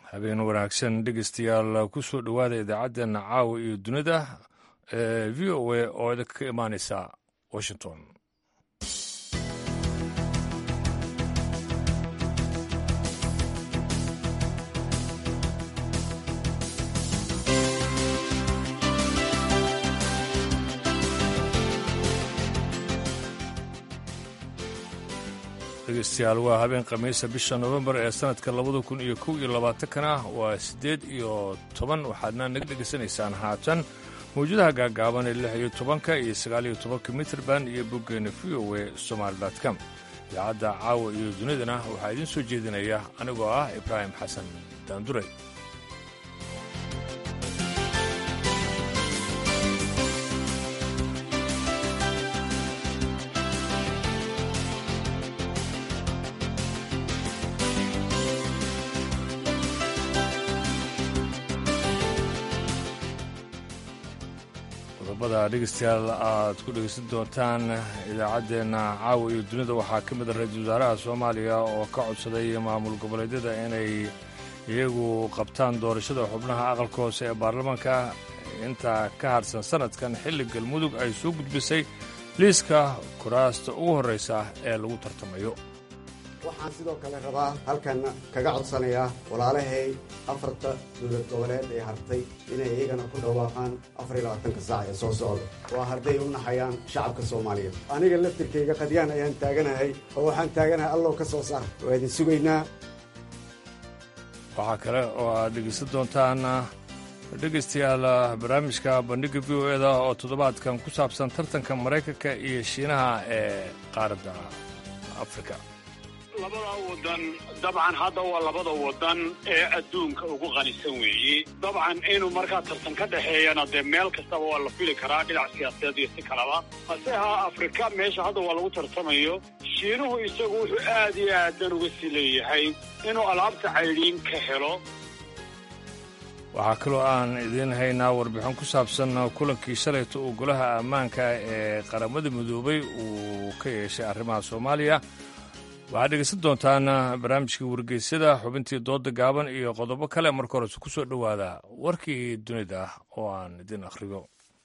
habeen wanaagsan dhegeystayaal ku soo dhowaada idaacaddeena caawa iyo dunida ee v o a oo idinka ka imaaneysa washington dhegeystayaal waa habeen khamiisa bisha nofembar ee sanadka labada kun iyo kow iyo labaatankana waa siddeed iyo toban waxaadna naga dhegaysanaysaan haatan mawjadaha gaagaaban ee lix iyo tobanka iyo sagaal iyo tobanka mitrband iyo boggeena v o e somaali com idaacadda caawa iyo dunidana waxaa idiin soo jeedinaya anigoo ah ibraahim xasan daanduray qodobada dhegeystayaal aad ku dhegeysan doontaan idaacaddeenna caawa iyo dunida waxaa ka mid a ra-iisul wasaaraha soomaaliya oo ka codsaday maamul goboleedyada inay iyagu qabtaan doorashada xubnaha aqalka hoose ee baarlamaanka inta ka hadhsan sanadkan xilli galmudug ay soo gudbisay liiska kuraasta ugu horraysa ee lagu tartamayo waxaan sidoo kale rabaa halkan kaga codsanayaa walaalahay afarta dowlad goboleed ee hartay inay iyagana ku dhawaaqaan afar iyo labaatanka saac ee soo socda waa hadday u naxayaan shacabka soomaaliyeed aniga laftirkayga qadyaan ayaan taaganahay oo waxaan taaganahay allow ka soo saar waa idin sugaynaa waxaa kale oo aad dhegeysan doontaan dhegaystayaal barnaamijka bandhigga v o eda oo toddobaadkan ku saabsan tartanka maraykanka iyo shiinaha ee qaaradda afrika labada wadan dabcan hadda waa labada wadan ee adduunka ugu qanisan weeye dabcan inuu markaa tartan ka dhexeeyana dee meel kastaba waa la fili karaa dhinac siyaasadeed iyo si kalaba hase ahaa afrika meesha hadda waa lagu tartamayo shiinuhu isagu wuxuu aad iyo aadan uga sii leeyahay inuu alaabta caydhiin ka helo waxaa kaloo aan idiin haynaa warbixin ku saabsan kulankii shalayta uu golaha ammaanka ee qaramada midoobay uu ka yeeshay arrimaha soomaaliya waxaad dhegeysan doontaan barnaamijkii wargeysyada xubintii dooda gaaban iyo qodobo kale marka horese ku soo dhowaada warkii dunida oo aan idin akhriyo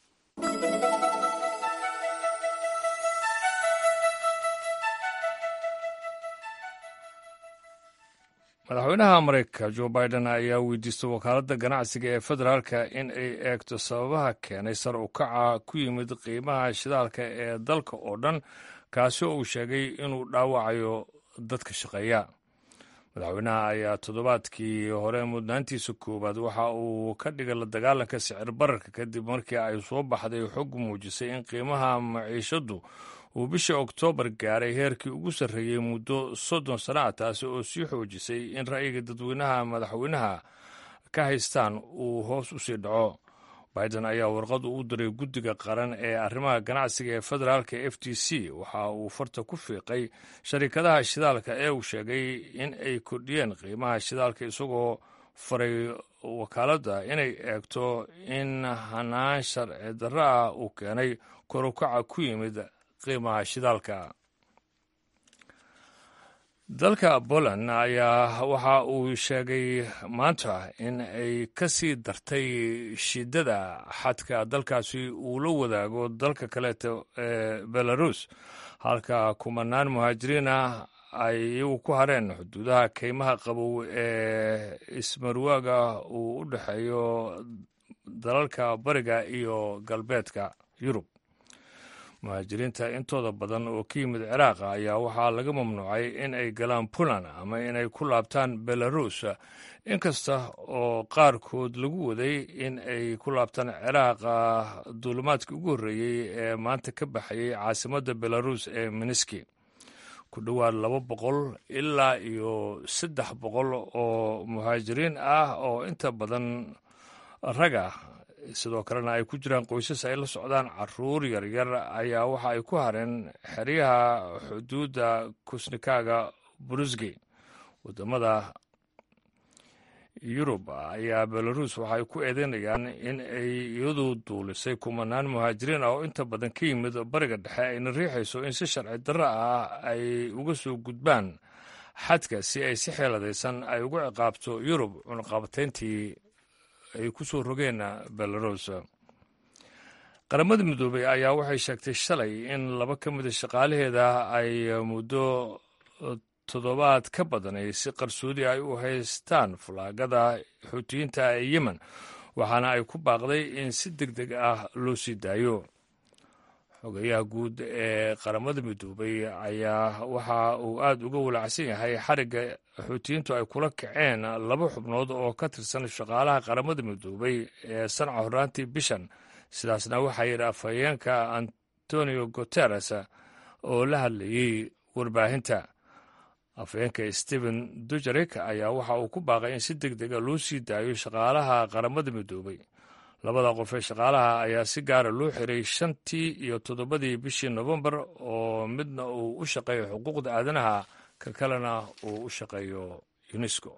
madaxweynaha maraykanka jo biden ayaa weydiistay wakaaladda ganacsiga ee federaalka in ay eegto sababaha keenay sar u kaca ku yimid qiimaha shidaalka ee dalka oo dhan kaasi oo uu sheegay inuu dhaawacayo dadka shaqeeya madaxweynaha ayaa toddobaadkii hore mudnaantiisa koowaad waxa uu ka dhigay la dagaalanka sicir bararka kadib markii ay soo baxday xog muujisay in qiimaha maciishaddu uu bishii oktoobar gaaray heerkii ugu sarreeyey muddo soddon sana ah taasi oo sii xoojisay in ra'yiga dadweynaha madaxweynaha ka haystaan uu hoos u sii dhaco biden ayaa warqad u diray guddiga qaran ee arrimaha ganacsiga ee federaalka f t c waxa uu farta ku fiiqay sharikadaha shidaalka ee uu sheegay in ay kordhiyeen qiimaha shidaalka isagoo faray wakaaladda inay eegto in hanaan sharci darro ah uu keenay korukaca ku yimid qiimaha shidaalka dalka poland ayaa waxa uu sheegay maanta in ay ka sii dartay shidada xadka dalkaasi uu la wadaago dalka kaleeta ee belarus halka kumanaan muhaajiriin ah ay iyagu ku hareen xuduudaha keymaha qabow ee ismarwaaga uu u dhexeeyo dalalka bariga iyo galbeedka yurub muhaajiriinta intooda badan oo ka yimid ciraaq ayaa waxaa laga mamnuucay in ay galaan puntland ama inay ku laabtaan belarus inkasta oo qaarkood lagu waday in ay ku laabtaan ciraaq duulimaadkii ugu horreeyey ee maanta ka baxayay caasimadda belarus ee miniski ku dhowaad laba boqol ilaa iyo saddex boqol oo muhaajiriin ah oo inta badan raga sidoo kalena ay ku jiraan qoysas ay la socdaan caruur yaryar ayaa waxa ay ku hareen xeryaha xuduudda kusnikaaga burusgi wadamada yurub ayaa belarus waxay ku eedeynayaan in ay iyadu duulisay kumanaan muhaajiriin ah oo inta badan ka yimid bariga dhexe ayna riixayso in si sharci darro ah ay uga soo gudbaan xadka si ay si xeeladaysan ay ugu ciqaabto yurub cunaqabatayntii ay ku soo rogeen belarus qaramada midoobey ayaa waxay sheegtay shalay in laba ka mida shaqaalaheeda ay muddo toddobaad ka badan ay si qarsoodi ay u haystaan falaagada xuutiyiinta ee yemen waxaana ay ku baaqday in si deg deg ah loo sii daayo xogayaha guud ee qaramada midoobey ayaa waxa uu aada uga walacsan yahay xarigga xuutiyiintu ay kula kaceen laba xubnood oo ka tirsan shaqaalaha qaramada midoobey ee sanca horraantii bishan sidaasna waxaa yidhi afhayeenka antonio guteres oo la hadlayey warbaahinta afhayeenka stephen dujarik ayaa waxa uu ku baaqay in si deg dega loo sii daayo shaqaalaha qaramada midoobey labada qof ee shaqaalaha ayaa si gaara loo xiray shantii iyo toddobadii bishii nofembar oo midna uu u shaqeeyo xuquuqda aadanaha ka kalena uu u shaqeeyo unesco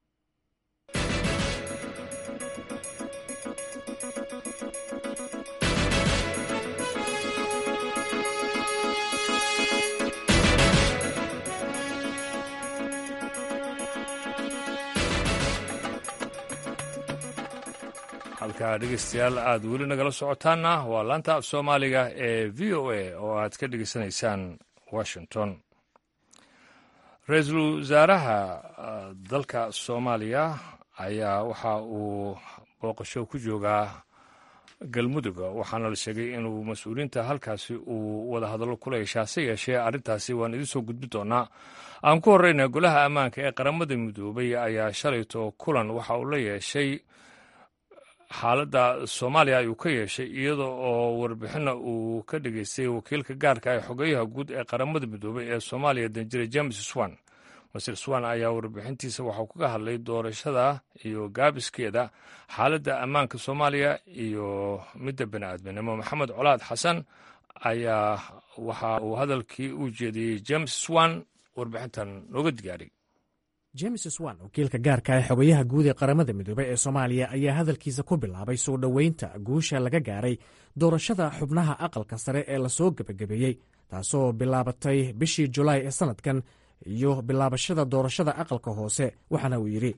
halkaa dhegeystayaal aada weli nagala socotaanna waa laanta af soomaaliga ee v o a oo aad ka dhegeysanaysaan washington ra-iisul wasaaraha dalka soomaaliya ayaa waxa uu booqasho ku joogaa galmudug waxaana la sheegay inuu mas-uuliyiinta halkaasi uu wada hadallo kula yeeshaa se yeeshee arrintaasi waan idiin soo gudbi doonaa aan ku horreyna golaha ammaanka ee qaramada midoobay ayaa shalayto kulan waxa uu la yeeshay xaaladda soomaaliya ayuu ka yeeshay iyada oo warbixinna uu ka dhageystay wakiilka gaarka ee xogeyaha guud ee qaramada midoobey ee soomaaliya danjire james swan masir swan ayaa warbixintiisa waxau kaga hadlay doorashada iyo gaabiskeeda xaaladda ammaanka soomaaliya iyo midda bani aadminimo maxamed colaad xasan ayaa waxa uu hadalkii u jeediyey james swan warbixintan nooga digaaray james swan wakiilka gaarka ee xogayaha guud ee qaramada midoobey ee soomaaliya ayaa hadalkiisa ku bilaabay soo dhoweynta guusha laga gaaray doorashada xubnaha aqalka sare ee lasoo gebagabeeyey taasoo bilaabatay bishii julaay ee sannadkan iyo bilaabashada doorashada aqalka hoose waxaana uu yidhi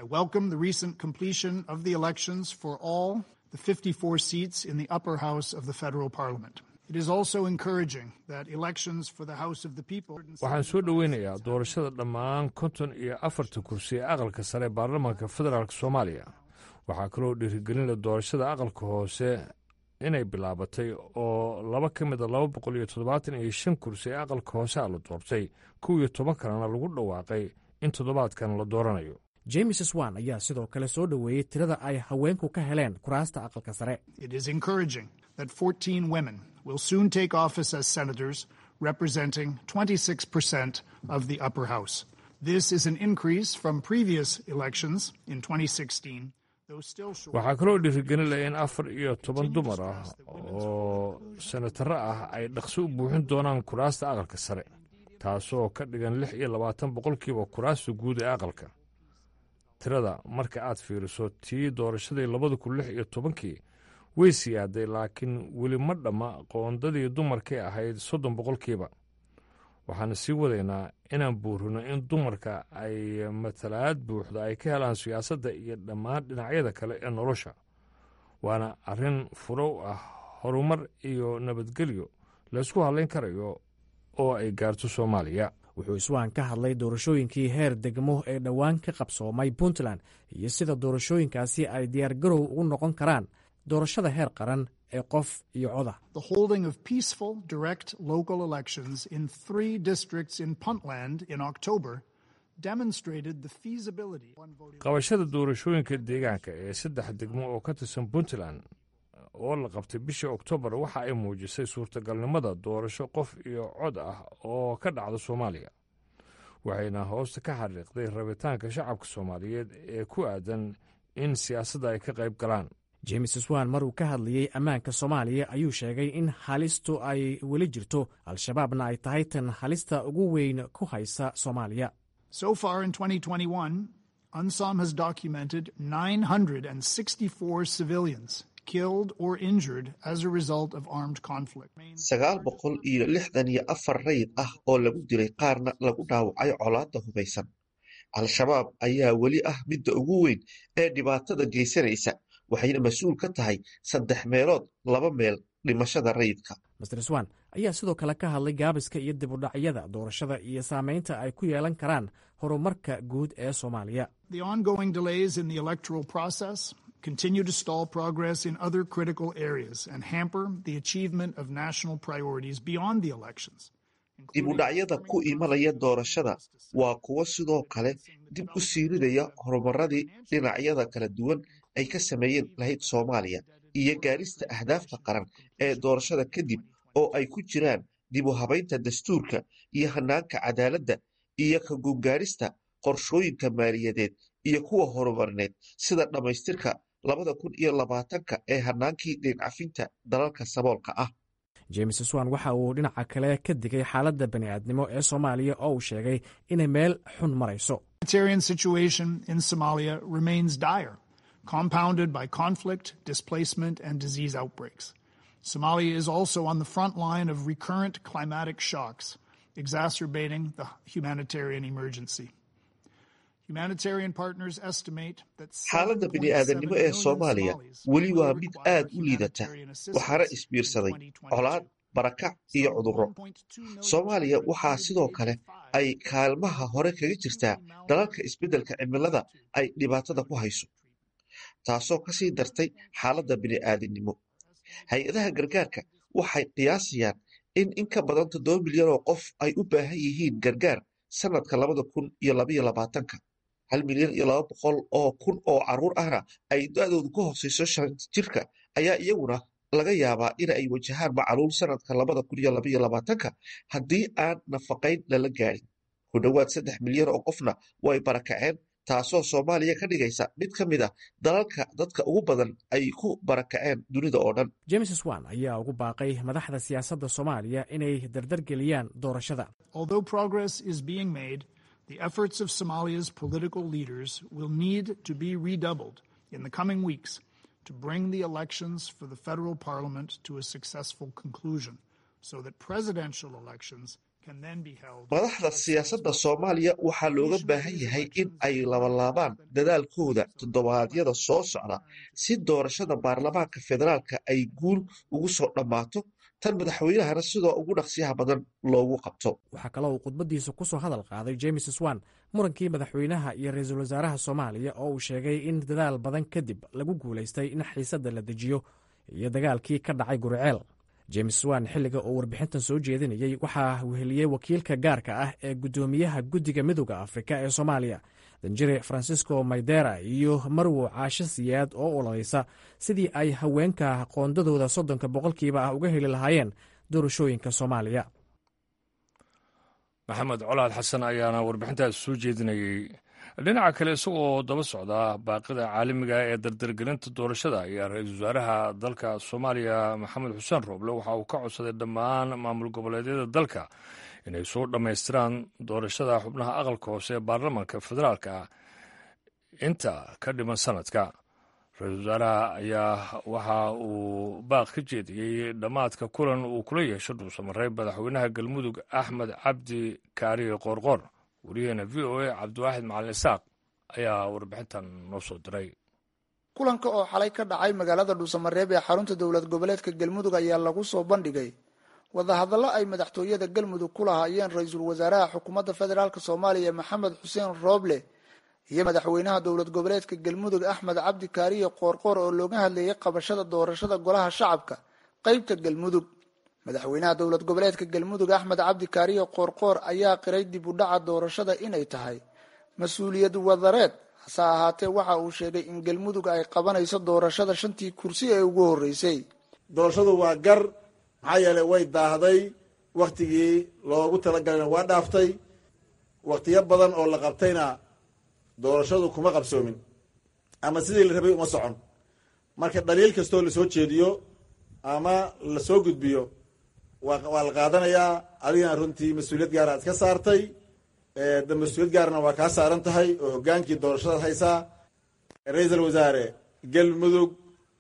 waxaan soo dhoweynayaa doorashada dhammaan konton iyo afarta kursi ee aqalka sare ee baarlamaanka federaalk soomaaliya waxaa kaloo dhiirigelinla doorashada aqalka hoose inay bilaabatay oo laba ka mida laba boqol iyo toddobaatan iyo shan kursi ee aqalka hoose a la doortay kow iyo toban kalena lagu dhawaaqay in toddobaadkan la dooranayo james swan ayaa sidoo kale soo dhoweeyey tirada ay haweenku ka heleen kuraasta aqalka sare representing 26% of the upper house. This is an increase from previous elections in 2016. waxaa kaloo dhiirigelin leh in afar iyo toban dumar ah oo senataro ah ay dhaqso u buuxin doonaan kuraasta aqalka sare taasoo ka dhigan lix iyo labaatan boqolkiiba kuraasta guud ee aqalka tirada marka aad fiiriso tii doorashadii labada kun lix iyo tobankii way siyaaday laakiin weli ma dhamma qoondadii dumarkay ahayd soddon boqolkiiba waxaana sii wadaynaa inaan buurino in dumarka ay matalaad buuxda ay ka helaan siyaasadda iyo dhammaan dhinacyada kale ee nolosha waana arrin furow ah horumar iyo nabadgelyo laysku hadlayn karayo oo ay gaarto soomaaliya wuxuu iswaan ka hadlay doorashooyinkii heer degmo ee dhowaan ka qabsoomay puntland iyo sida doorashooyinkaasi ay diyaargarow ugu noqon karaan doorashada heer qaran ee qof iyo coda The holding of peaceful, direct local elections in three districts in Puntland in October demonstrated the feasibility. qabashada doorashooyinka deegaanka ee saddex degmo oo ka tirsan puntland oo la qabtay bishii oktoobar waxa ay muujisay suurtagalnimada doorasho qof iyo cod ah oo ka dhacda soomaaliya waxayna hoosta ka xariiqday rabitaanka shacabka soomaaliyeed ee ku aadan in siyaasadda ay ka qayb galaan james swan mar uu ka hadlayey ammaanka soomaaliya ayuu sheegay in halistu ay weli jirto al-shabaabna ay tahay tan halista ugu weyn ku haysa soomaaliya So far in 2021, UNSOM has documented 964 civilians killed or injured as a result of armed conflict. sagaal boqol iyo lixdan iyo afar rayid ah oo lagu dilay qaarna lagu dhaawacay colaadda hubaysan al-shabaab ayaa weli ah midda ugu weyn ee dhibaatada geysanaysa waxayna mas-uul ka tahay saddex meelood laba meel dhimashada rayidka master swan ayaa sidoo kale ka hadlay gaabiska iyo dib udhacyada doorashada iyo saameynta ay ku yeelan karaan horumarka guud ee soomaaliya The ongoing delays in the electoral process continue to stall progress in other critical areas and hamper the achievement of national priorities beyond the elections. dib u dhacyada ku imanaya doorashada waa kuwo sidoo kale dib u siirinaya horumaradii dhinacyada kala duwan ay ka sameeyeen lahayd soomaaliya iyo gaarista ahdaafta qaran ee doorashada kadib oo ay ku jiraan dib u habaynta dastuurka iyo hanaanka cadaaladda iyo ka gungaarista qorshooyinka maaliyadeed iyo kuwa horumarineed sida dhammaystirka labada kun iyo labaatanka ee hanaankii deencafinta dalalka saboolka ah james swan waxa uu dhinaca kale ka digay xaaladda bani'aadnimo ee soomaaliya oo uu sheegay inay meel xun marayso humanitarian situation in Somalia remains dire, compounded by conflict, displacement, and disease outbreaks. Somalia is also on the front line of recurrent climatic shocks, exacerbating the humanitarian emergency. Humanitarian partners estimate that xaaladda bini'aadanimo ee soomaaliya weli waa mid aad u liidata waxaana isbiirsaday colaad barakac iyo cudurro soomaaliya waxaa sidoo kale ay kaalmaha hore kaga jirtaa dalalka isbeddelka cimilada ay dhibaatada ku hayso taasoo ka sii dartay xaaladda bini'aadanimo hay-adaha gargaarka waxay qiyaasayaan in in ka badan toddoba milyan oo qof ay u baahan yihiin gargaar sannadka labada kun iyo labaiyo labaatanka hal milyan iyo laba boqol oo kun oo carruur ahna ay da-doodu ka hooseyso shan jirka ayaa iyaguna laga yaabaa in ay wajahaan macaluul sannadka labada kun iyo labaiyo labaatanka haddii aan nafaqayn lala gaadhin ku dhowaad saddex milyan oo qofna way barakaceen taasoo soomaaliya ka dhigaysa mid ka mid ah dalalka dadka ugu badan ay ku barakaceen dunida oo dhan james swan ayaa ugu baaqay madaxda siyaasadda soomaaliya inay dardargeliyaan doorashada Although progress is being made, the efforts of Somalia's political leaders will need to be redoubled in the coming weeks to bring the elections for the federal parliament to a successful conclusion so that presidential elections can then be held. madaxda siyaasadda soomaaliya waxaa looga baahan yahay in ay labalaabaan dadaalkooda toddobaadyada soo socda si doorashada baarlamaanka federaalka ay guul ugu soo dhammaato tan madaxweynahana sidoo ugu dhaqsiyaha badan loogu qabto waxaa kaloo uu khudbaddiisa ku soo hadal qaaday james swan murankii madaxweynaha iyo ra-iisul wasaaraha soomaaliya oo uu sheegay in dadaal badan kadib lagu guulaystay in xiisadda la dejiyo iyo dagaalkii ka dhacay guriceel james swan xilliga uu warbixintan soo jeedinayey waxaa weheliyey wakiilka gaarka ah ee guddoomiyaha guddiga midooda afrika ee soomaaliya danjire francisco maydera iyo marwo caasho siyaad oo ololeysa sidii ay haweenka qoondadooda soddonka boqolkiiba ah uga heli lahaayeen doorashooyinka soomaaliya maxamed colaad xasan ayaana warbixintaas soo jeedinayey dhinaca kale isagoo daba socda baaqida caalamiga ee dardargelinta doorashada ayaa ra-iisul wasaaraha dalka soomaaliya maxamed xuseen rooble waxa uu ka codsaday dhammaan maamul goboleedyada dalka inay soo dhammaystiraan doorashada xubnaha aqalka hoose ee baarlamaanka federaalka inta ka dhiman sanadka ra-iisul wasaaraha ayaa waxa uu baaq ka jeediyey dhammaadka kulan uu kula yeesho dhuusamareeb madaxweynaha galmudug axmed cabdi kaariye qoorqoor wariyaheena v o a cabdiwaaxid macalin isaaq ayaa warbixintan noo soo diray kulanka oo xalay ka dhacay magaalada dhuusamareeb ee xarunta dowlad goboleedka galmudug ayaa lagu soo bandhigay wadahadallo ay madaxtooyada galmudug ku lahaayeen ra-iisul wasaaraha xukuumadda federaalk soomaaliya maxamed xuseen rooble iyo madaxweynaha dowlad goboleedka galmudug axmed cabdi kaariye qoorqoor oo looga hadlayay qabashada doorashada golaha shacabka qeybta galmudug madaxweynaha dowlad goboleedka galmudug axmed cabdi kaariye qoorqoor ayaa qiray dib u dhaca doorashada inay tahay mas-uuliyad wadareed hase ahaatee waxa uu sheegay in galmudug ay qabanayso doorashada shantii kursi ee ugu horreysay doorashadu waa gar maxaa yeelay way daahday wakhtigii loogu talagalana waa dhaaftay wakhtiyo badan oo la qabtayna doorashadu kuma qabsoomin ama sidii la rabay uma socon marka dhaliil kastoo lasoo jeediyo ama lasoo gudbiyo waa la qaadanayaa adigana runtii mas-uuliyad gaara ad ka saartay de mas-uuliyad gaarna waa kaa saaran tahay oo hogaankii doorashada haysaa ra-iisul wasaare galmudug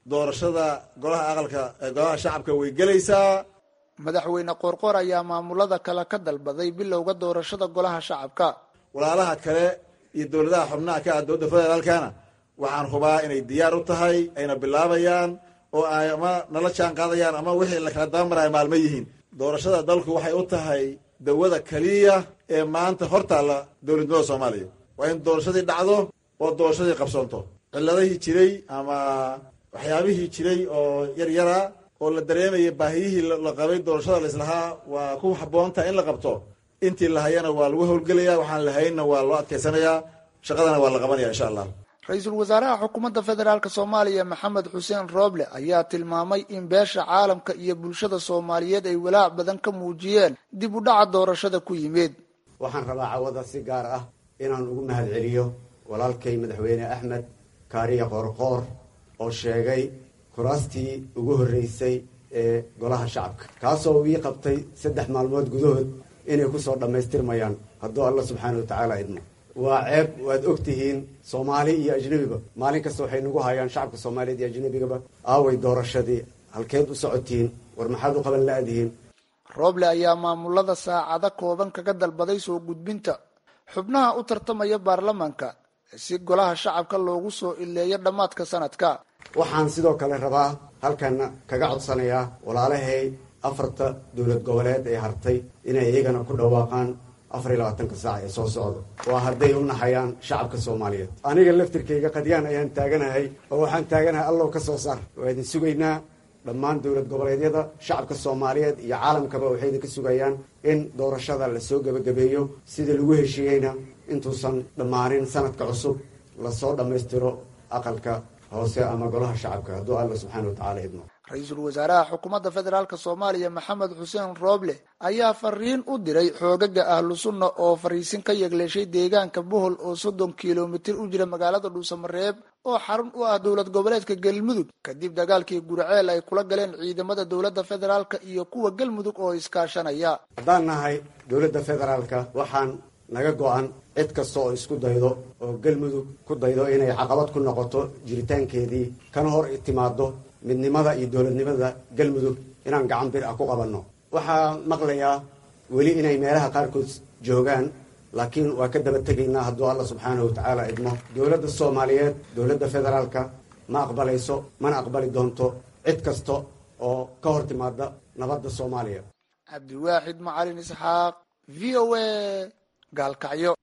doorashada golaha aqalka golaha shacabka way gelaysaa madaxweyne qoorqoor ayaa maamulada kale ka dalbaday bilowga doorashada golaha shacabka walaalaha kale iyo dowladaha xubnaha ka ah dowladda federaalkana waxaan hubaa inay diyaar u tahay ayna bilaabayaan oo ay ama nala jaan qaadayaan ama wixii la kala dabamaraya maalmo yihiin doorashada dalku waxay u tahay dawada keliya ee maanta hortaalla dowladnimada soomaaliya waa in doorashadii dhacdo oo doorashadii qabsoonto ciladihii jiray ama waxyaabihii jiray oo yaryara oo la dareemayay baahiyihii la qabay doorashada laislahaa waa ku habboontaha in la qabto intii lahayana waa lagu howlgelaya waxaan lahaynna waa loo adkaysanayaa shaqadana waa la qabanaya insha allah ra-iisul wasaaraha xukuumadda federaalk soomaaliya maxamed xuseen rooble ayaa tilmaamay in beesha caalamka iyo bulshada soomaaliyeed ay walaac badan ka muujiyeen dib u dhaca doorashada ku yimid waxaan rabaa cawada si gaar ah inaan ugu mahad celiyo walaalkay madaxweyne axmed kaariya qoorqoor oo sheegay kuraastii ugu horreysay ee golaha shacabka kaasoo ii qabtay saddex maalmood gudahood inay kusoo dhammaystirmayaan hadduu alla subxaana wa tacaala idmo waa ceeb waad og tihiin soomaali iyo ajnebiba maalin kasta waxay nagu hayaan shacabka soomaaliyeed iyo ajnebigaba aaway doorashadii halkeed u socotihiin war maxaad u qaban la-dihiin rooble ayaa maamulada saacado kooban kaga dalbaday soo gudbinta xubnaha u tartamaya baarlamaanka si golaha shacabka loogu soo ileeyo dhammaadka sanadka waxaan sidoo kale rabaa halkan kaga codsanayaa walaalahay afarta dowlad goboleed ee hartay inay iyagana ku dhawaaqaan afar iyo labaatanka saac ee soo socda waa hadday u naxayaan shacabka soomaaliyeed aniga laftirkayga qadyaan ayaan taaganahay oo waxaan taaganahay allow ka soo saar waa idin sugaynaa dhammaan dowlad goboleedyada shacabka soomaaliyeed iyo caalamkaba waxay idinka sugayaan in doorashada lasoo gebagabeeyo sidii lagu heshiiyeyna intuusan dhammaanin sanadka cusub lasoo dhammaystiro aqalka hoose ama golaha shacabka hadduu alla subxaana wa tacala idmo ra-iisul wasaaraha xukuumadda federaalk soomaaliya maxamed xuseen rooble ayaa fariin u diray xoogaga ahlu sunna oo fariisin ka yegleeshay deegaanka bohol oo soddon kilomitir u jira magaalada dhuusamareeb oo xarun u ah dowlad goboleedka galmudug kadib dagaalkii gurceel ay kula galeen ciidamada dowladda federaalk iyo kuwa galmudug oo iskaashanaya haddaan nahay dowladda federaalka waxaan naga go-an cid kasta oo isku daydo oo galmudug ku daydo inay caqabad ku noqoto jiritaankeedii kana hor timaado midnimada iyo dowladnimada galmudug inaan gacan bir ah ku qabanno waxaa maqlayaa weli inay meelaha qaarkood joogaan laakiin waa ka daba tegaynaa hadduu alla subxaanahu wa tacaala idmo dowladda soomaaliyeed dowladda federaalka ma aqbalayso mana aqbali doonto cid kasta oo ka hor timaada nabadda soomaaliya cabdiwaaxid macalin isxaaq v o a gaalkacyo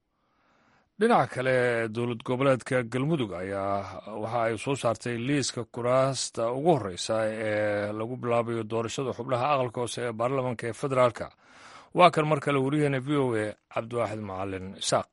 dhinaca kale dowlad goboleedka galmudug ayaa waxa ay soo saartay liiska kuraasta ugu horreysa ee lagu bilaabayo doorashada xubnaha aqalka hoose ee baarlamanka ee federaalka waa kan mar kale wariyaheena v o a cabdiwaaxid macalin isaaq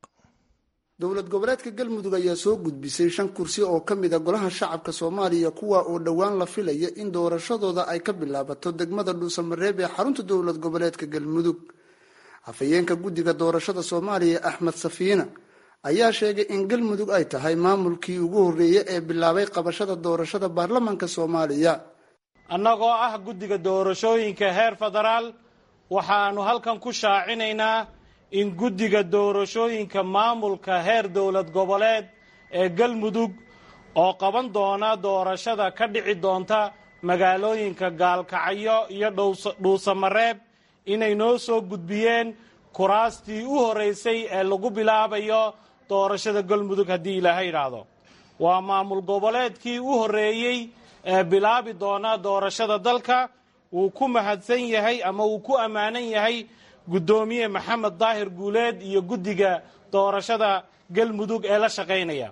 dowlad goboleedka galmudug ayaa soo gudbisay shan kursi oo ka mid a golaha shacabka soomaaliya kuwa oo dhowaan la filaya in doorashadooda ay ka bilaabato degmada dhuusamareeb ee xarunta dowlad goboleedka galmudug afhayeenka guddiga doorashada soomaaliya axmed safiina ayaa sheegay in galmudug ay tahay maamulkii ugu horreeyey ee bilaabay qabashada doorashada baarlamanka soomaaliya annagoo ah guddiga doorashooyinka heer federaal waxaannu halkan ku shaacinaynaa in guddiga doorashooyinka maamulka heer dowlad goboleed ee galmudug oo qaban doona doorashada ka dhici doonta magaalooyinka gaalkacyo iyo dhuusamareeb inay noo soo gudbiyeen kuraastii u horraysay ee lagu bilaabayo doorashada galmudug haddii ilaahay idhaahdo waa maamul goboleedkii u horreeyey ee bilaabi doona doorashada dalka wuu ku mahadsan yahay ama wuu ku ammaanan yahay guddoomiye maxamed daahir guuleed iyo guddiga doorashada galmudug ee la shaqaynaya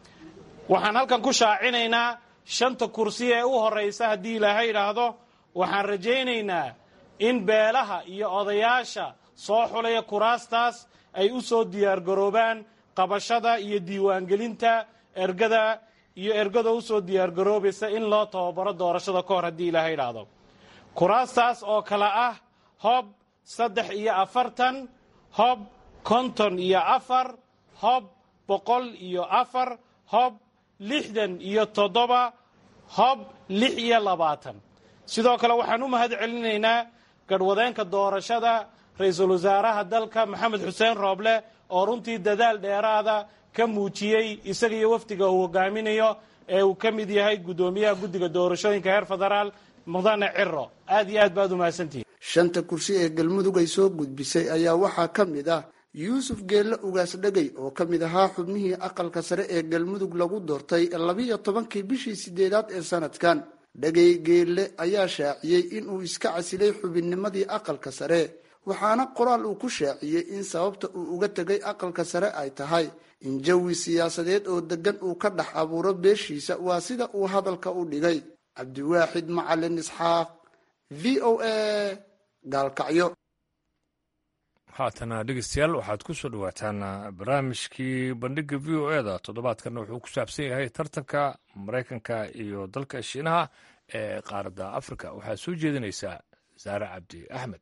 waxaan halkan ku shaacinaynaa shanta kursi ee u horraysa haddii ilaahay idhaahdo waxaan rajaynaynaa in beelaha iyo odayaasha soo xulaya kuraastaas ay u soo diyaargaroobaan qabashada iyo diiwaangelinta ergada iyo ergada u soo diyaargaroobaysa in loo tababaro doorashada ka hor haddii ilaahay idhaahdo kuraastaas oo kale ah hob saddex iyo afartan hob konton iyo afar hob boqol iyo afar hob lixdan iyo toddoba hob lix iyo labaatan sidoo kale waxaan u mahad celinaynaa garhwadeenka doorashada ra-iisul wasaaraha dalka maxamed xuseen rooble oo runtii dadaal dheeraada ka muujiyey isaga iyo wafdiga uu hogaaminayo ee uu ka mid yahay guddoomiyaha guddiga doorashooyinka heer federaal mudane ciro aad iyo aad baad umahadsantihin shanta kursi ee galmudug ay soo gudbisay ayaa waxaa ka mid ah yuusuf geelle ugaas dhegey oo ka mid ahaa xubnihii aqalka sare ee galmudug lagu doortay labiyo tobankii bishii sideedaad ee sanadkan dhegey geelle ayaa shaaciyey inuu iska casilay xubinnimadii aqalka sare waxaana qoraal uu ku shaaciyey in sababta uu uga tegay aqalka sare ay tahay in jawi siyaasadeed oo degan uu ka dhex abuuro beeshiisa waa sida uu hadalka u dhigay cabdiwaaxid macalin isxaaq v o a gaalkacyo haatana dhegeystayaal waxaad ku soo dhawaataan barnaamijkii bandhiga v o e da toddobaadkanna wuxuu ku saabsan yahay tartanka maraykanka iyo dalka shiinaha ee qaaradda afrika waxaa soo jeedinaysaa saare cabdi axmed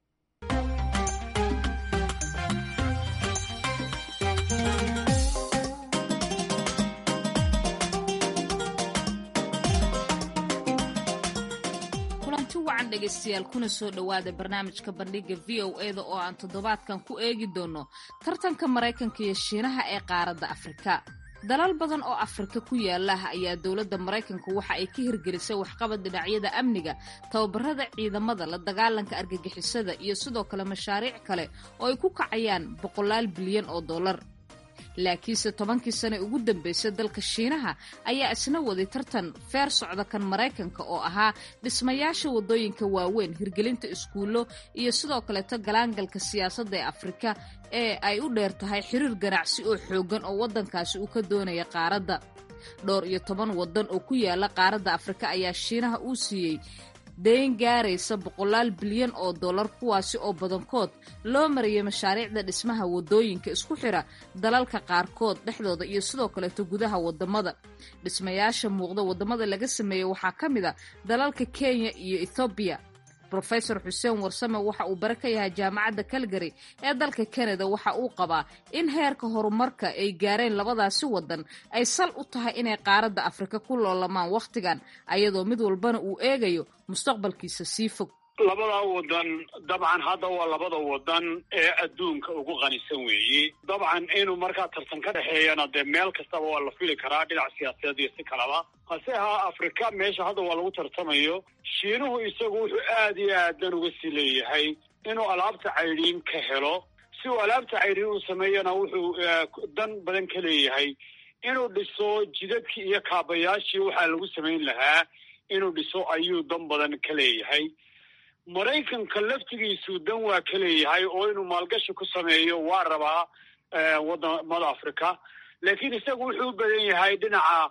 wacan dhegaystayaal kuna soo dhowaada barnaamijka bandhiga v o e da oo aan toddobaadkan ku eegi doono tartanka maraykanka iyo shiinaha ee qaaradda afrika dalal badan oo afrika ku yaala ayaa dowladda maraykanka waxa ay ka hirgelisay waxqabad dhinacyada amniga tababarada ciidamada la dagaalanka argagixisada iyo sidoo kale mashaariic kale oo ay ku kacayaan boqolaal bilyan oo dollar laakiinse tobankii sane ugu dambeysay dalka shiinaha ayaa isna waday tartan feer socda kan maraykanka oo ahaa dhismayaasha waddooyinka waaweyn hirgelinta iskuullo iyo sidoo kaleeto galaangalka siyaasadda ee afrika ee ay u dheer tahay xiriir ganacsi oo xooggan oo waddankaasi uu ka doonaya qaaradda dhowr iyo toban waddan oo ku yaala qaaradda afrika ayaa shiinaha uu siiyey dayn gaaraysa boqolaal bilyan oo dollar kuwaasi oo badankood loo mariyay mashaariicda dhismaha waddooyinka isku xira dalalka qaarkood dhexdooda iyo sidoo kaleeto gudaha waddamada dhismayaasha muuqda waddamada laga sameeyey waxaa ka mid a dalalka kenya iyo ethoobiya rofesor xuseen warsame waxa uu bare ka yahay jaamacadda calgary ee dalka canada waxa uu qabaa in heerka horumarka ay gaareen labadaasi waddan ay sal u tahay inay qaaradda afrika ku loolamaan wakhtigan ayadoo mid walbana uu eegayo mustaqbalkiisa sii fog labadaa wadan dabcan hadda waa labada wadan ee adduunka ugu qanisan weeye dabcan inuu markaa tartan ka dhexeeyana dee meel kastaba waa la fili karaa dhinac siyaasadeed iyo si kalaba hase ahaa afrika meesha hadda waa lagu tartamayo shiinuhu isagu wuxuu aad iyo aadan uga sii leeyahay inuu alaabta caydhiin ka helo si uu alaabta caydhiin uu sameeyana wuxuu dan badan ka leeyahay inuu dhiso jidadkii iyo kaabayaashii waxaa lagu samayn lahaa inuu dhiso ayuu dan badan ka leeyahay maraykanka laftigiisu dan waa ka leeyahay oo inuu maalgashi ku sameeyo waa rabaa wadamada africa laakiin isagu wuxuu u badan yahay dhinaca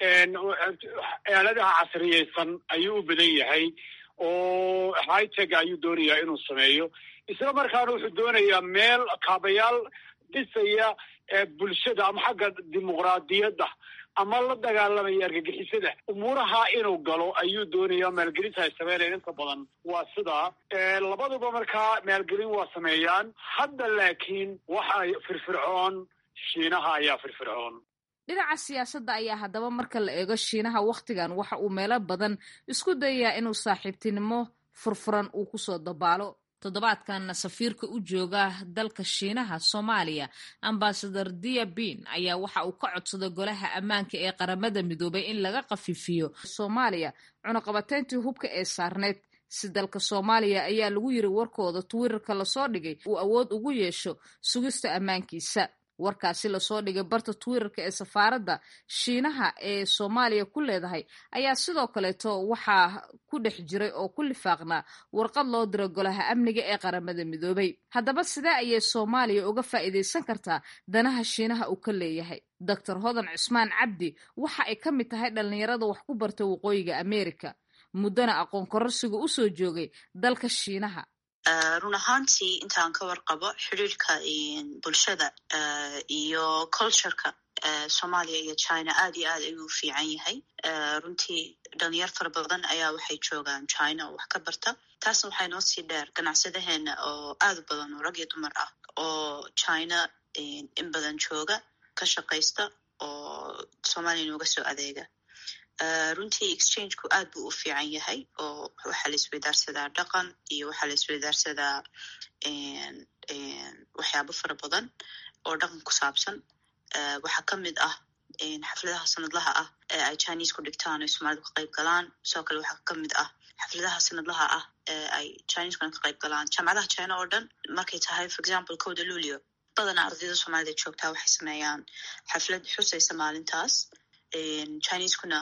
aaladaha casriyeysan ayuu u badan yahay oo hiteg ayuu doonayaa inuu sameeyo isla markaana wuxuu doonayaa meel kaabayaal dhisaya bulshada ama xagga dimuqraadiyadda ama la dagaalamaya argagixisada umuuraha inuu galo ayuu doonaya maalgelinta ay sameynayaan inta badan waa sidaa labaduba markaa maalgelin waa sameeyaan hadda laakiin waxa firfircoon shiinaha ayaa firfircoon dhinaca siyaasadda ayaa haddaba marka la eego shiinaha wakhtigan waxa uu meelo badan isku dayayaa inuu saaxiibtinimo furfuran uu kusoo dabaalo toddobaadkanna safiirka u jooga dalka shiinaha soomaaliya ambasador dia bin ayaa waxa uu ka codsaday golaha ammaanka ee qaramada midoobay in laga khafiifiyo soomaaliya cunaqabateyntii hubka ee saarneyd si dalka soomaaliya ayaa lagu yiri warkooda twitter-ka lasoo dhigay uu awood ugu yeesho sugista ammaankiisa warkaasi lasoo dhigay barta twitter-ka ee safaaradda shiinaha ee soomaaliya ku leedahay ayaa sidoo kaleeto waxaa ku dhex jiray oo ku lifaaqnaa warqad loo diro golaha amniga ee qaramada midoobay haddaba sidee ayay soomaaliya uga faa'iidaysan kartaa danaha shiinaha uu ka leeyahay doctor hodan cusmaan cabdi waxa ay ka mid tahay dhallinyarada wax ku barta waqooyiga america muddana aqoon kororsiga usoo joogay dalka shiinaha run ahaantii intaan ka warqabo xiriirka bulshada iyo cultureka soomaaliya iyo china aad iyo aad ayuu fiican yahay runtii dhalinyar fara badan ayaa waxay joogaan china oo wax ka barta taasna waxay noo sii dheer ganacsadaheena oo aad u badan oo rag iyo dumar ah oo china in badan jooga ka shaqaysta oo soomaaliya nooga soo adeega runtii exchangeku aad buu u fiican yahay oo waxaa la isweydaarsadaa dhaqan iyo waxaa la isweydaarsadaa waxyaabo fara badan oo dhaqan ku saabsan waxaa ka mid ah xafladaha sanadlaha ah ee ay chinese ku dhigtaan oy soomaalidu ka qayb galaan sidoo kale waxaa kamid ah xafladaha sanadlaha ah ee ay chineseskuna ka qayb galaan jaamacadaha china oo dhan markay tahay for example kowda luulio badanaa ardayda soomaalida joogtaa waxay sameeyaan xaflad xusaysa maalintaas chineskuna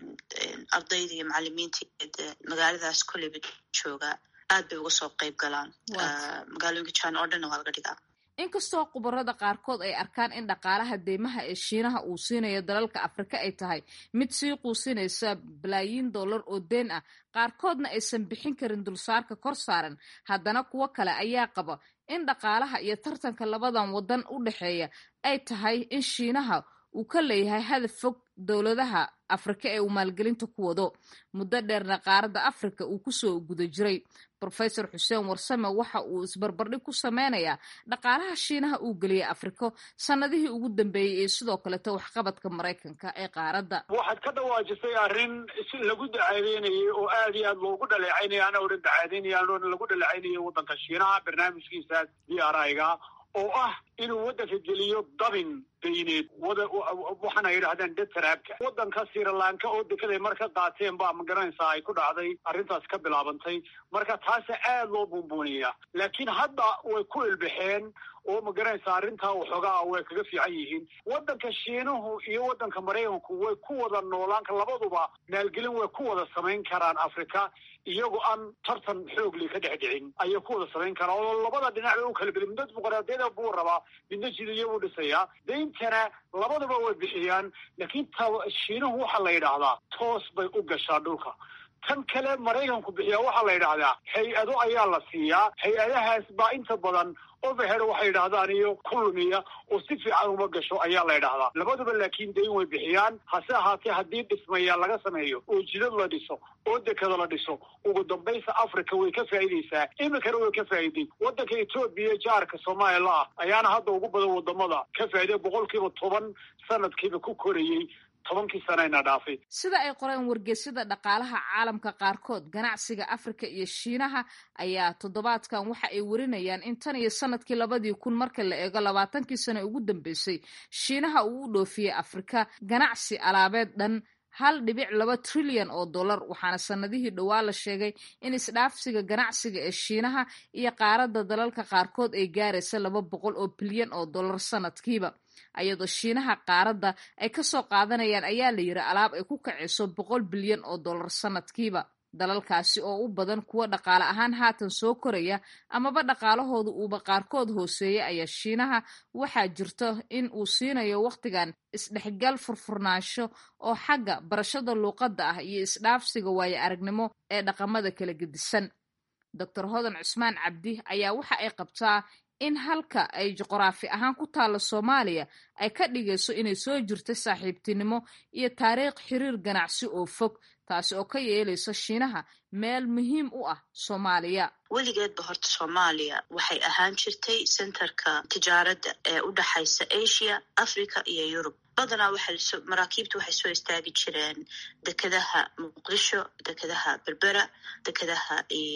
ardayda iyo macalimiinta magaaladaas kolleyba jooga aad bay uga soo qayb galaan magaalooyinka china oo dhanna waa laga dhigaa inkastoo khubarada qaarkood ay arkaan in dhaqaalaha deymaha ee shiinaha uu siinayo dalalka afrika ay tahay mid sii quusinaysa balaayiin dollar oo deen ah qaarkoodna aysan bixin karin dulsaarka kor saaran haddana kuwo kale ayaa qaba in dhaqaalaha iyo tartanka labadan waddan u dhexeeya ay tahay in shiinaha uu ka leeyahay hadaf fog dowladaha afrika ee uu maalgelinta ku wado muddo dheerna qaaradda afrika uu kusoo guda jiray rofesor xuseen warsame waxa uu isbarbardhig ku sameynayaa dhaqaalaha shiinaha uu geliyay afriko sanadihii ugu dambeeyey iyo sidoo kaleto waxqabadka maraykanka ee qaaradda waxaad ka dhawaajisay arrin si lagu dacaadaynayay oo aad iyo aad loogu dhaleecaynaya ana odhan dacaadaynaya anoona lagu dhaleecaynaya waddanka shiinaha barnaamijkiisaas d r i-ga oo ah inuu waddanka geliyo dabin dayneed waxaana yidhahdeen detaraabka waddanka sirilanka oo dekeday marka qaateen baa magaranaysaa ay ku dhacday arrintaas ka bilaabantay marka taasa aad loo buunbuuniyaa laakiin hadda way ku ilbaxeen oo magaranaysaa arrintaa waxoogaa way kaga fiican yihiin waddanka shiinuhu iyo waddanka maraykanku way ku wada noolaanka labaduba maalgelin way ku wada samayn karaan africa iyagoo aan tartan xoogli ka dhex dhicin ayay ku wada samayn karaan oo labada dhinac bay u kala beli midna dimuqraadiyada buu rabaa midna jidiya buu dhisayaa dayntana labaduba way bixiyaan laakiin ta shiinuhu waxaa la yidhaahdaa toos bay u gashaa dhulka tan kale maraykanku bixiyaa waxaa la yidhaahdaa hay-ado ayaa la siiyaa hay-adahaas baa inta badan overhead waxay yidhaahdaan iyo ku lumiya oo si fiican uma gasho ayaa la yidhaahdaa labaduba laakiin dayn way bixiyaan hase ahaatee haddii dhismayaa laga sameeyo oo jidad la dhiso oo dekada la dhiso ugu dambaysa africa way ka faa'iidaysaa iminkana way ka faa'iiday waddanka etoobiya jaarka soomaliya ah ayaana hadda ugu badan wadamada ka faa'iiday boqolkiiba toban sanadkiiba ku korayey tobankii sanayna dhaafay sida ay qoreen wargeysyada dhaqaalaha caalamka qaarkood ganacsiga afrika iyo shiinaha ayaa toddobaadkan waxa ay warinayaan in tan iyo sanadkii labadii kun marka la eego labaatankii sane ugu dambeysay shiinaha uu u dhoofiyey afrika ganacsi alaabeed dhan hal dhibic laba trilyan oo dollar waxaana sanadihii dhowaa la sheegay in isdhaafsiga ganacsiga ee shiinaha iyo qaaradda dalalka qaarkood ay gaaraysa laba boqol oo bilyan oo dollar sanadkiiba ayadoo shiinaha qaaradda ay kasoo qaadanayaan ayaa la yiri alaab ay ku kacayso boqol bilyan oo dollar sanadkiiba dalalkaasi oo u badan kuwa dhaqaale ahaan haatan soo koraya amaba dhaqaalahooda uuba qaarkood hooseeya ayaa shiinaha waxaa jirto in uu siinayo wakhtigan isdhexgal furfurnaansho oo xagga barashada luuqadda ah iyo isdhaafsiga waayo aragnimo ee dhaqamada kala gedisan doctor hodan cusmaan cabdi ayaa waxa ay qabtaa in halka ay juqraafi ahaan ku taalla soomaaliya ay ka dhigayso inay soo jirta saaxiibtinimo iyo taariikh xiriir ganacsi oo fog taasi oo ka yeelaysa shiinaha meel muhiim u ah soomaaliya weligeedba horta soomaaliya waxay ahaan jirtay centerka tijaaradda ee u dhexaysa asia africa iyo yurub badanaa waxay maraakiibta waxay soo istaagi jireen dekedaha muqdisho dekedaha berbera dekedaha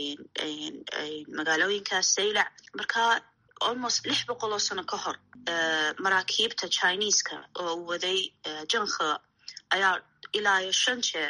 magaalooyinkaas saylac marka almost lix boqol oo sano ka hor maraakiibta chineeska oo waday jankhe ayaa ilaa iyo shan jeer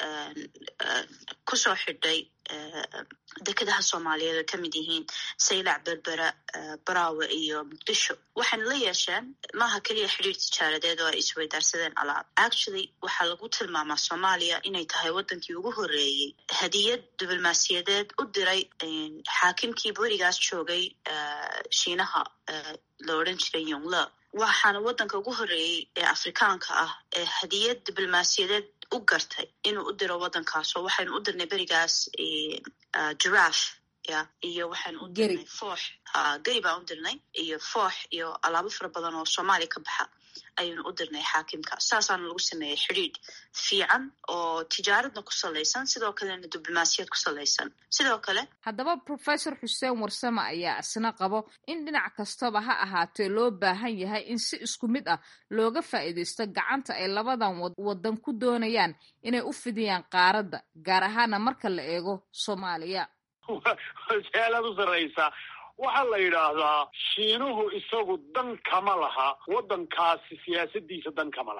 kusoo xidhay dekedaha soomaaliyeed oo kamid yihiin saylac berbera baraawe iyo muqdisho waxayna la yeesheen maaha keliya xidhiir tijaaradeed oo ay isweydaarsadeen alaab actually waxaa lagu tilmaamaa soomaaliya inay tahay waddankii ugu horreeyey hadiyad diblomaasiyadeed u diray xaakimkii berigaas joogay shiinaha la odhan jiray yongle waxaana waddanka ugu horreeyey ee afrikaanka ah ee hadiyad diblomaasiyadeed u gartay inuu u diro waddankaas oo waxaynu u dirnay berigaas giraf ya iyo waxaynu u dirnay foox geri baan u dirnay iyo foox iyo alaabo fara badan oo soomaaliya ka baxa ayaynu u dirnay xaakimka saasaana lagu sameeyey xidhiidh fiican oo tijaaradna ku salaysan sidoo kalena diblomaasiyad ku salaysan sidoo kale haddaba professor xuseen warsame ayaa isna qabo in dhinac kastaba ha ahaatee loo baahan yahay in si isku mid ah looga faa'iidaysto gacanta ay labadan waddan ku doonayaan inay u fidiyaan qaaradda gaar ahaana marka la eego soomaaliya su-aalaad u sarraysa waxaa la yidhaahdaa shiinuhu isagu dan kama laha waddankaasi siyaasadiisa dan kama laha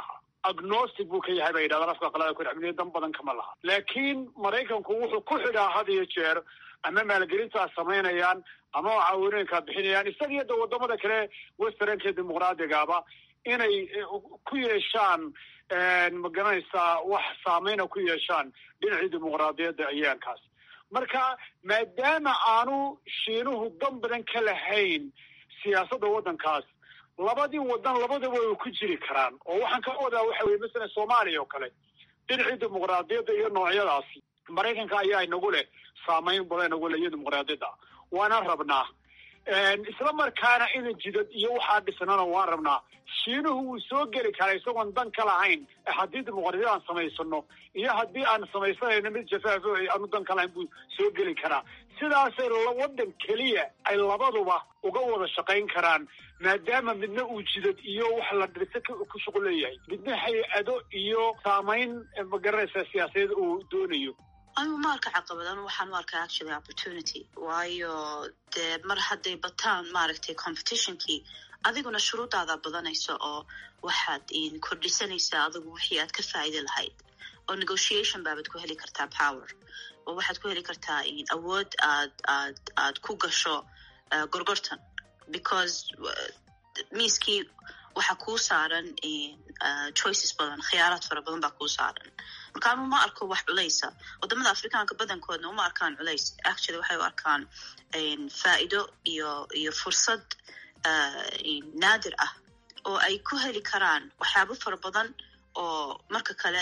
agnostic buu ka yahay bay yidhahdaan afka qalada ku amniya dan badan kama laha laakiin maraykanku wuxuu ku xidhaa had iyo jeer ama maalgelintaa samaynayaan ama caawinooyinkaa bixinayaan isaga iyo da wadamada kale westernka dimuqraadigaaba inay ku yeeshaan ma garanaysaa wax saameyna ku yeeshaan dhinacii dimuqraadiyadda ayaankaas marka maadaama aanu shiinuhu dan badan ka lahayn siyaasadda waddankaas labadii wadan labadaba way ku jiri karaan oo waxaan ka wadaa waxa weye masalan soomaaliya oo kale dhinacii dimuqraadiyadda iyo noocyadaasi maraykanka ayaa inagu leh saameyn badan inagu leh iyo dimuqraadiyadda waana rabnaa isla markaana inan jidad iyo waxaa dhisnana waan rabnaa shiinuhu wuu soo geli karaa isagoon dan ka lahayn haddii dimuqraadiyad aan samaysano iyo haddii aan samaysanayno mid jafaafo aanu dan ka lahayn buu soo geli karaa sidaasay wadan keliya ay labaduba uga wada shaqayn karaan maadaama midna uu jidad iyo wax la dhirsa ku shuqul leeyahay midna hay-ado iyo saamayn magaranaysa siyaasadeed uu doonayo anigu ma arka caqabad anu waxaan u arkaa actually opportunity waayo dee mar hadday bataan maaragtay competitionkii adiguna shuruudaada badanayso oo waxaad kordhisanaysaa adigu wixii aad ka faa'idi lahayd oo negotiation baabaad ku heli kartaa power oo waxaad ku heli kartaa awood aad aad aad ku gasho gorgortan because miiskii waxaa kuu saaran choices badan khiyaaraad fara badan baa kuu saaran marka anu ma arko wax culaysa wadamada afrikaanka badankoodna uma arkaan culays actually waxay u arkaan faa'iido iyo iyo fursad naadir ah oo ay ku heli karaan waxyaabo fara badan oo marka kale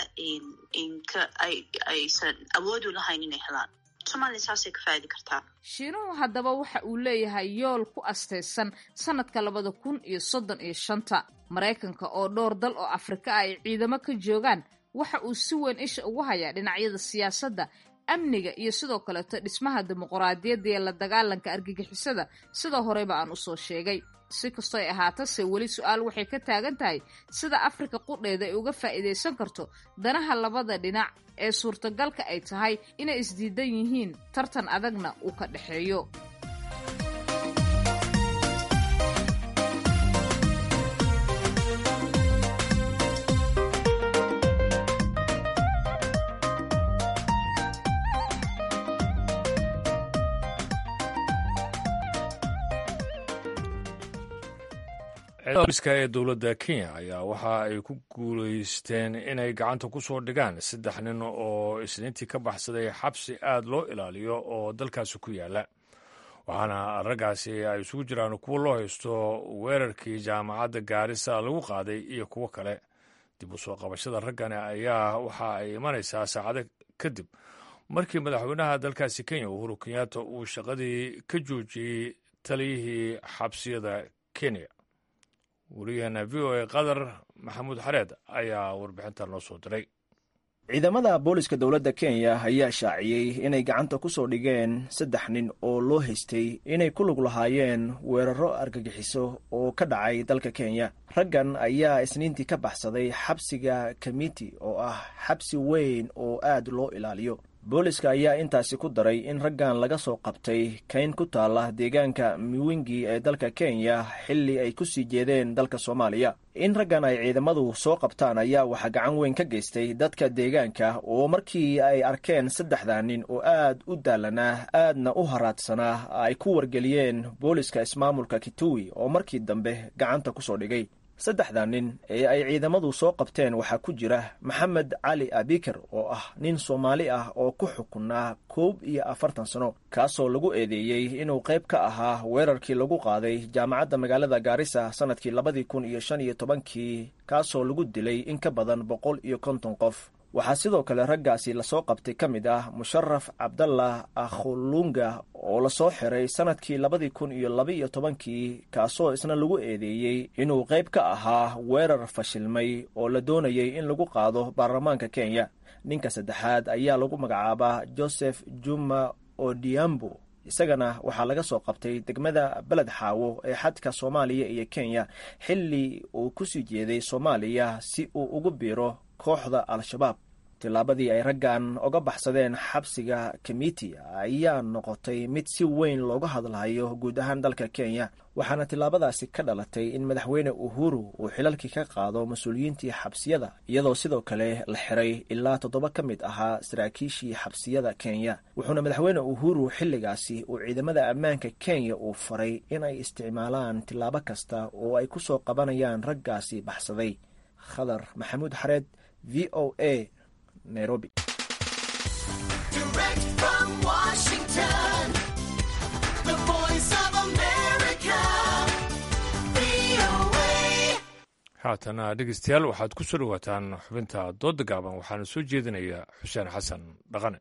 aysan awoodu lahayn inay helaan somaaliya saasay ka faa'idi kartaa shiinuhu haddaba waxa uu leeyahay yool ku astaysan sanadka labada kun iyo soddon iyo shanta maraykanka oo dhowr dal oo afrika ah ay ciidamo ka joogaan waxa uu si weyn isha ugu hayaa dhinacyada siyaasadda amniga iyo sidoo kaleeto dhismaha dimuqraadiyadda iyo la dagaalanka argagixisada sida horeyba aan usoo sheegay si kastoo ay ahaatase weli su-aal waxay ka taagan tahay sida afrika qudheeda ay uga faa'iidaysan karto danaha labada dhinac ee suurtagalka ay tahay inay isdiidan yihiin tartan adagna uu ka dhexeeyo booliska ee dowladda kenya ayaa waxa ay ku guulaysteen inay gacanta ku soo dhigaan saddex nin oo isniintii ka baxsaday xabsi aad loo ilaaliyo oo dalkaasi ku yaala waxaana raggaasi ay isugu jiraan kuwo loo haysto weerarkii jaamacadda gaarisa lagu qaaday iyo kuwo kale dib u soo qabashada raggani ayaa waxa ay imanaysaa saacado kadib markii madaxweynaha dalkaasi kenya uhuru kenyatta uu shaqadii ka joojiyey taliyihii xabsiyada kenya wariyaheena v o a qatar maxamuud xareed ayaa warbixintan noo soo diray ciidamada booliska dowladda kenya ayaa shaaciyey inay gacanta ku soo dhigeen saddex nin oo loo haystay inay ku lug lahaayeen weeraro argagixiso oo ka dhacay dalka kenya raggan ayaa isniintii ka baxsaday xabsiga kamiti oo ah xabsi weyn oo aad loo ilaaliyo booliska ayaa intaasi ku daray in raggan laga soo qabtay kayn ku taala deegaanka miwingi ee dalka kenya xilli ay ku sii jeedeen dalka soomaaliya in raggan ay ciidamadu soo qabtaan ayaa waxaa gacan weyn ka geystay dadka deegaanka oo markii ay arkeen saddexda nin oo aad u daalanaa aadna u haraadsanaa ay ku wargeliyeen booliska ismaamulka kituwi oo markii dambe gacanta ku soo dhigay saddexda nin ee ay ciidamadu soo qabteen waxaa ku jira maxamed cali abikar oo ah nin soomaali ah oo ku xukunaa koob iyo afartan sano kaasoo lagu eedeeyey inuu qayb ka ahaa weerarkii lagu qaaday jaamacadda magaalada gaarisa sannadkii labadii kun iyo shan iyo tobankii kaasoo lagu dilay in ka badan boqol iyo konton qof waxaa sidoo kale raggaasi lasoo qabtay ka mid ah musharaf cabdallah akhulunga oo lasoo xiray sannadkii labadii kun iyo laba-iyo tobankii kaasoo isna lagu eedeeyey inuu qayb ka ahaa weerar fashilmay oo la doonayay in lagu qaado baarlamaanka kenya ninka saddexaad ayaa lagu magacaabaa joseph juma odiambo isagana waxaa laga soo qabtay degmada beled xaawo ee xadka soomaaliya iyo kenya xilli uu kusii jeeday soomaaliya si uu ugu biiro kooxda al-shabaab tillaabadii ay raggan oga baxsadeen xabsiga kamiti ayaa noqotay mid si weyn looga hadlayo guud ahaan dalka kenya waxaana tillaabadaasi ka dhalatay in madaxweyne uhuru uu xilalkii ka qaado mas-uuliyiintii xabsiyada iyadoo sidoo kale la xiray ilaa toddoba ka mid ahaa saraakiishii xabsiyada kenya wuxuuna madaxweyne uhuru xilligaasi uu ciidamada ammaanka kenya uu faray inay isticmaalaan tillaabo kasta oo ay ku soo qabanayaan raggaasi baxsaday khadar maxamuud xareed v o a nairobi haatana dhegeystayaal waxaad ku soo dhowaataan xubinta doodda gaaban waxaana soo jeedinaya xuseen xasan dhaqane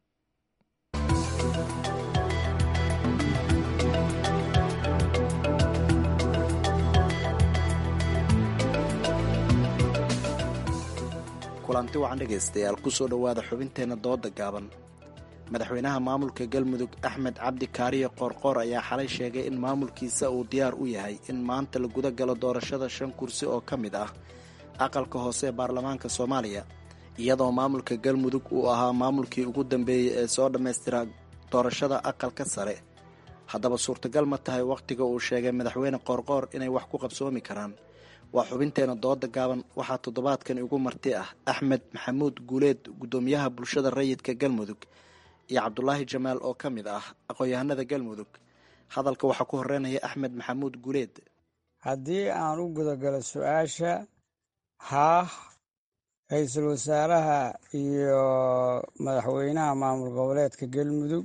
kulanti wacan dhegaystayaal kusoo dhowaada xubinteenna dooda gaaban madaxweynaha maamulka galmudug axmed cabdi kaariye qoorqoor ayaa xalay sheegay in maamulkiisa uu diyaar u yahay in maanta la guda galo doorashada shan kursi oo ka mid ah aqalka hoose ee baarlamaanka soomaaliya iyadoo maamulka galmudug uu ahaa maamulkii ugu dambeeyey ee soo dhammaystira doorashada aqalka sare haddaba suurtagal ma tahay wakhtiga uu sheegay madaxweyne qoorqoor inay wax ku qabsoomi karaan waa xubinteena dooda gaaban waxaa toddobaadkan igu marti ah axmed maxamuud guuleed guddoomiyaha bulshada rayidka galmudug iyo cabdulaahi jamaal oo ka mid ah aqoon-yahanada galmudug hadalka waxaa ku horeynaya axmed maxamuud guuleed haddii aan u gudagalo su-aasha haah ra-iisul wasaaraha iyo madaxweynaha maamul goboleedka galmudug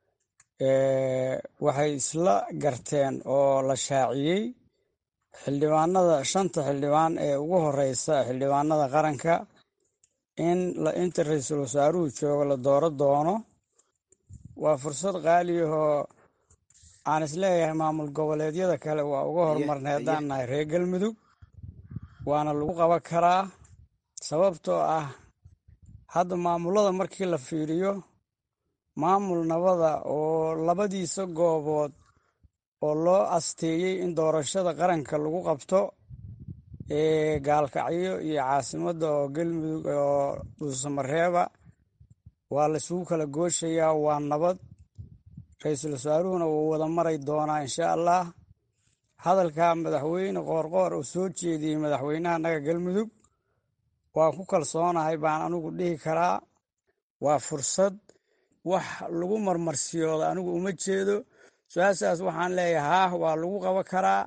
waxay isla garteen oo la shaaciyey xildhibaanada shanta xildhibaan ee ugu horeysa xildhibaanada qaranka in inta ra-iisul wasaaruhu joogo la dooro doono waa fursad qaaliyahoo aan isleeyahay maamul goboleedyada kale waa uga horumarnay haddaan nahay reer galmudug waana lagu qaban karaa sababtoo ah hadda maamulada markii la fiiriyo maamul nabada oo labadiisa goobood oo loo asteeyey in doorashada qaranka lagu qabto ee gaalkacyo iyo caasimadda oo galmudug oo dhuusamareeba waa laisugu kala gooshayaa waa nabad ra-iisul wasaaruhuna wuu wada maray doonaa insha allah hadalka madaxweyne qoorqoor uu soo jeediyey madaxweynaha naga galmudug waa ku kalsoonahay baan anigu dhihi karaa waa fursad wax lagu marmarsiyooda anigu uma jeedo su-aashaas waxaan leeyahay haah waa lagu qaban karaa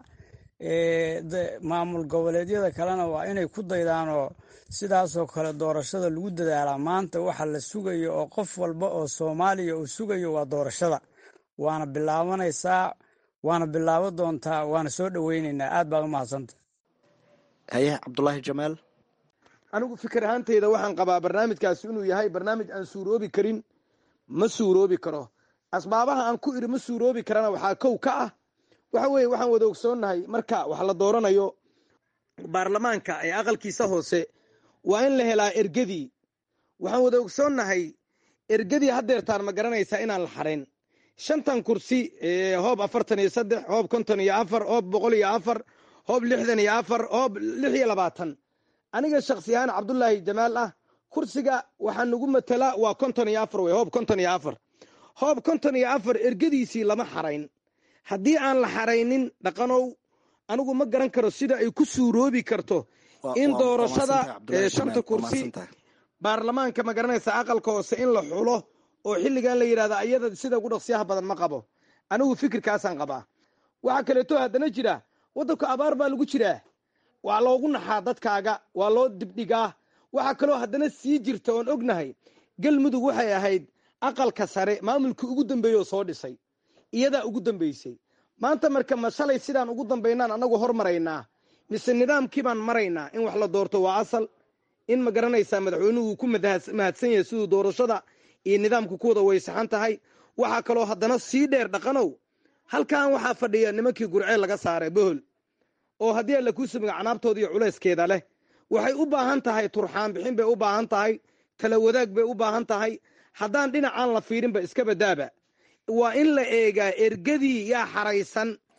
maamul goboleedyada kalena waa inay ku daydaanoo sidaasoo kale doorashada lagu dadaalaa maanta waxa la sugayo oo qof walba oo soomaaliya uu sugayo waa doorashada waana bilaabanaysaa waana bilaaban doontaa waana soo dhoweyneynaa aad baad u mahadsanta haye cabdulaahi jamaal anigu fikir ahaanteyda waxaan qabaa barnaamijkaasi inuu yahay barnaamij aan suuroobi karin ma suuroobi karo asbaabaha aan ku iri ma suuroobi karana waxaa kow ka ah waxa weeye waxaan wada ogsoonnahay marka wax la dooranayo baarlamaanka ee aqalkiisa hoose waa in la helaa ergadii waxaan wada ogsoonnahay ergadii haddeertaan ma garanaysaa inaan la xarayn shantan kursi hoob afartan iyo saddex hoob konton iyo afar hoob boqol iyo afar hoob lixdan iyo afar hoob lix iyo labaatan aniga shaksi ahaan cabdulaahi jamaal ah kursiga waxaa nagu matala waa konton iyo afar wey hoob konton iyo afar hoob konton iyo afar ergadiisii lama xarayn haddii aan la xaraynin dhaqanow anigu ma garan karo sida ay ku suuroobi karto in doorashada shanta kursi baarlamaanka ma garanaysa aqalka hoose in la xulo oo xilligan la yidhahda ayada sida ugu dhaqsiyaha badan ma qabo anigu fikirkaasaan qabaa waxaa kaleeto haddana jira waddanku abaar baa lagu jiraa waa loogu naxaa dadkaaga waa loo dibdhigaa waxaa kaloo haddana sii jirta oon ognahay galmudug waxay ahayd aqalka sare maamulkii ugu dambeeye oo soo dhisay iyadaa ugu dambeysay maanta marka ma shalay sidaan ugu dambaynaan annagu hormaraynaa mise nidaamkii baan maraynaa in wax la doorto waa asal in ma garanaysaa madaxweynuhu ku mahadsan yahay siduu doorashada iyo nidaamku ku wada waysaxan tahay waxaa kaloo haddana sii dheer dhaqanow halkan waxaa fadhiya nimankii gurceel laga saaray bohol oo haddii alla kuu sumiga canaabtooda iyo culayskeeda leh waxay u baahan tahay turxaan bixin bay u baahan tahay tala wadaag bay u baahan tahay haddaan dhinacaan la fiirinba iska badaaba waa in la eegaa ergadii yaa xaraysan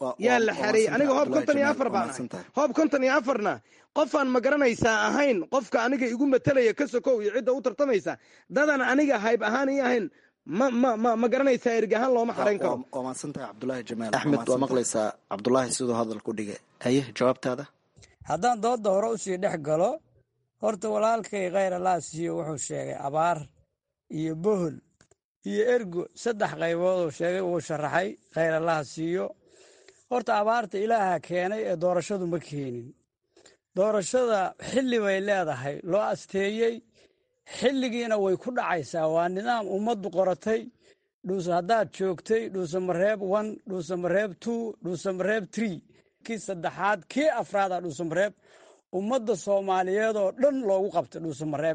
yaa la xareeyey aniga hoob konton iyo afar baan ahay hoob konton iyo afarna qofaan ma garanaysaa ahayn qofka aniga igu matelaya ka sokow iyo cidda u tartamaysa dadan aniga hayb ahaan ii ahayn ma ma ma ma garanaysaa erg ahaan looma xarayn karo waa maadsantahay cabdulaahi jamaal axmed waa maqlaysaa cabdulaahi siduu hadal ku dhigay haye jawaabtaada haddaan dooda hore usii dhex galo horta walaalkay khayr allah siiyo wuxuu sheegay abaar iyo bohol iyo ergo saddex qaybood uu sheegay uu sharaxay khayr allah siiyo horta abaarta ilaaha keenay ee doorashadu ma keenin doorashada xilli bay leedahay loo asteeyey xilligiina way ku dhacaysaa waa nidaam ummaddu qoratay dhuuse haddaad joogtay dhuusamareeb one dhuusamareeb two dhuusamareeb tree kii saddexaad kii afraada dhuusamareeb ummadda soomaaliyeed oo dhan loogu qabtay dhuusamareeb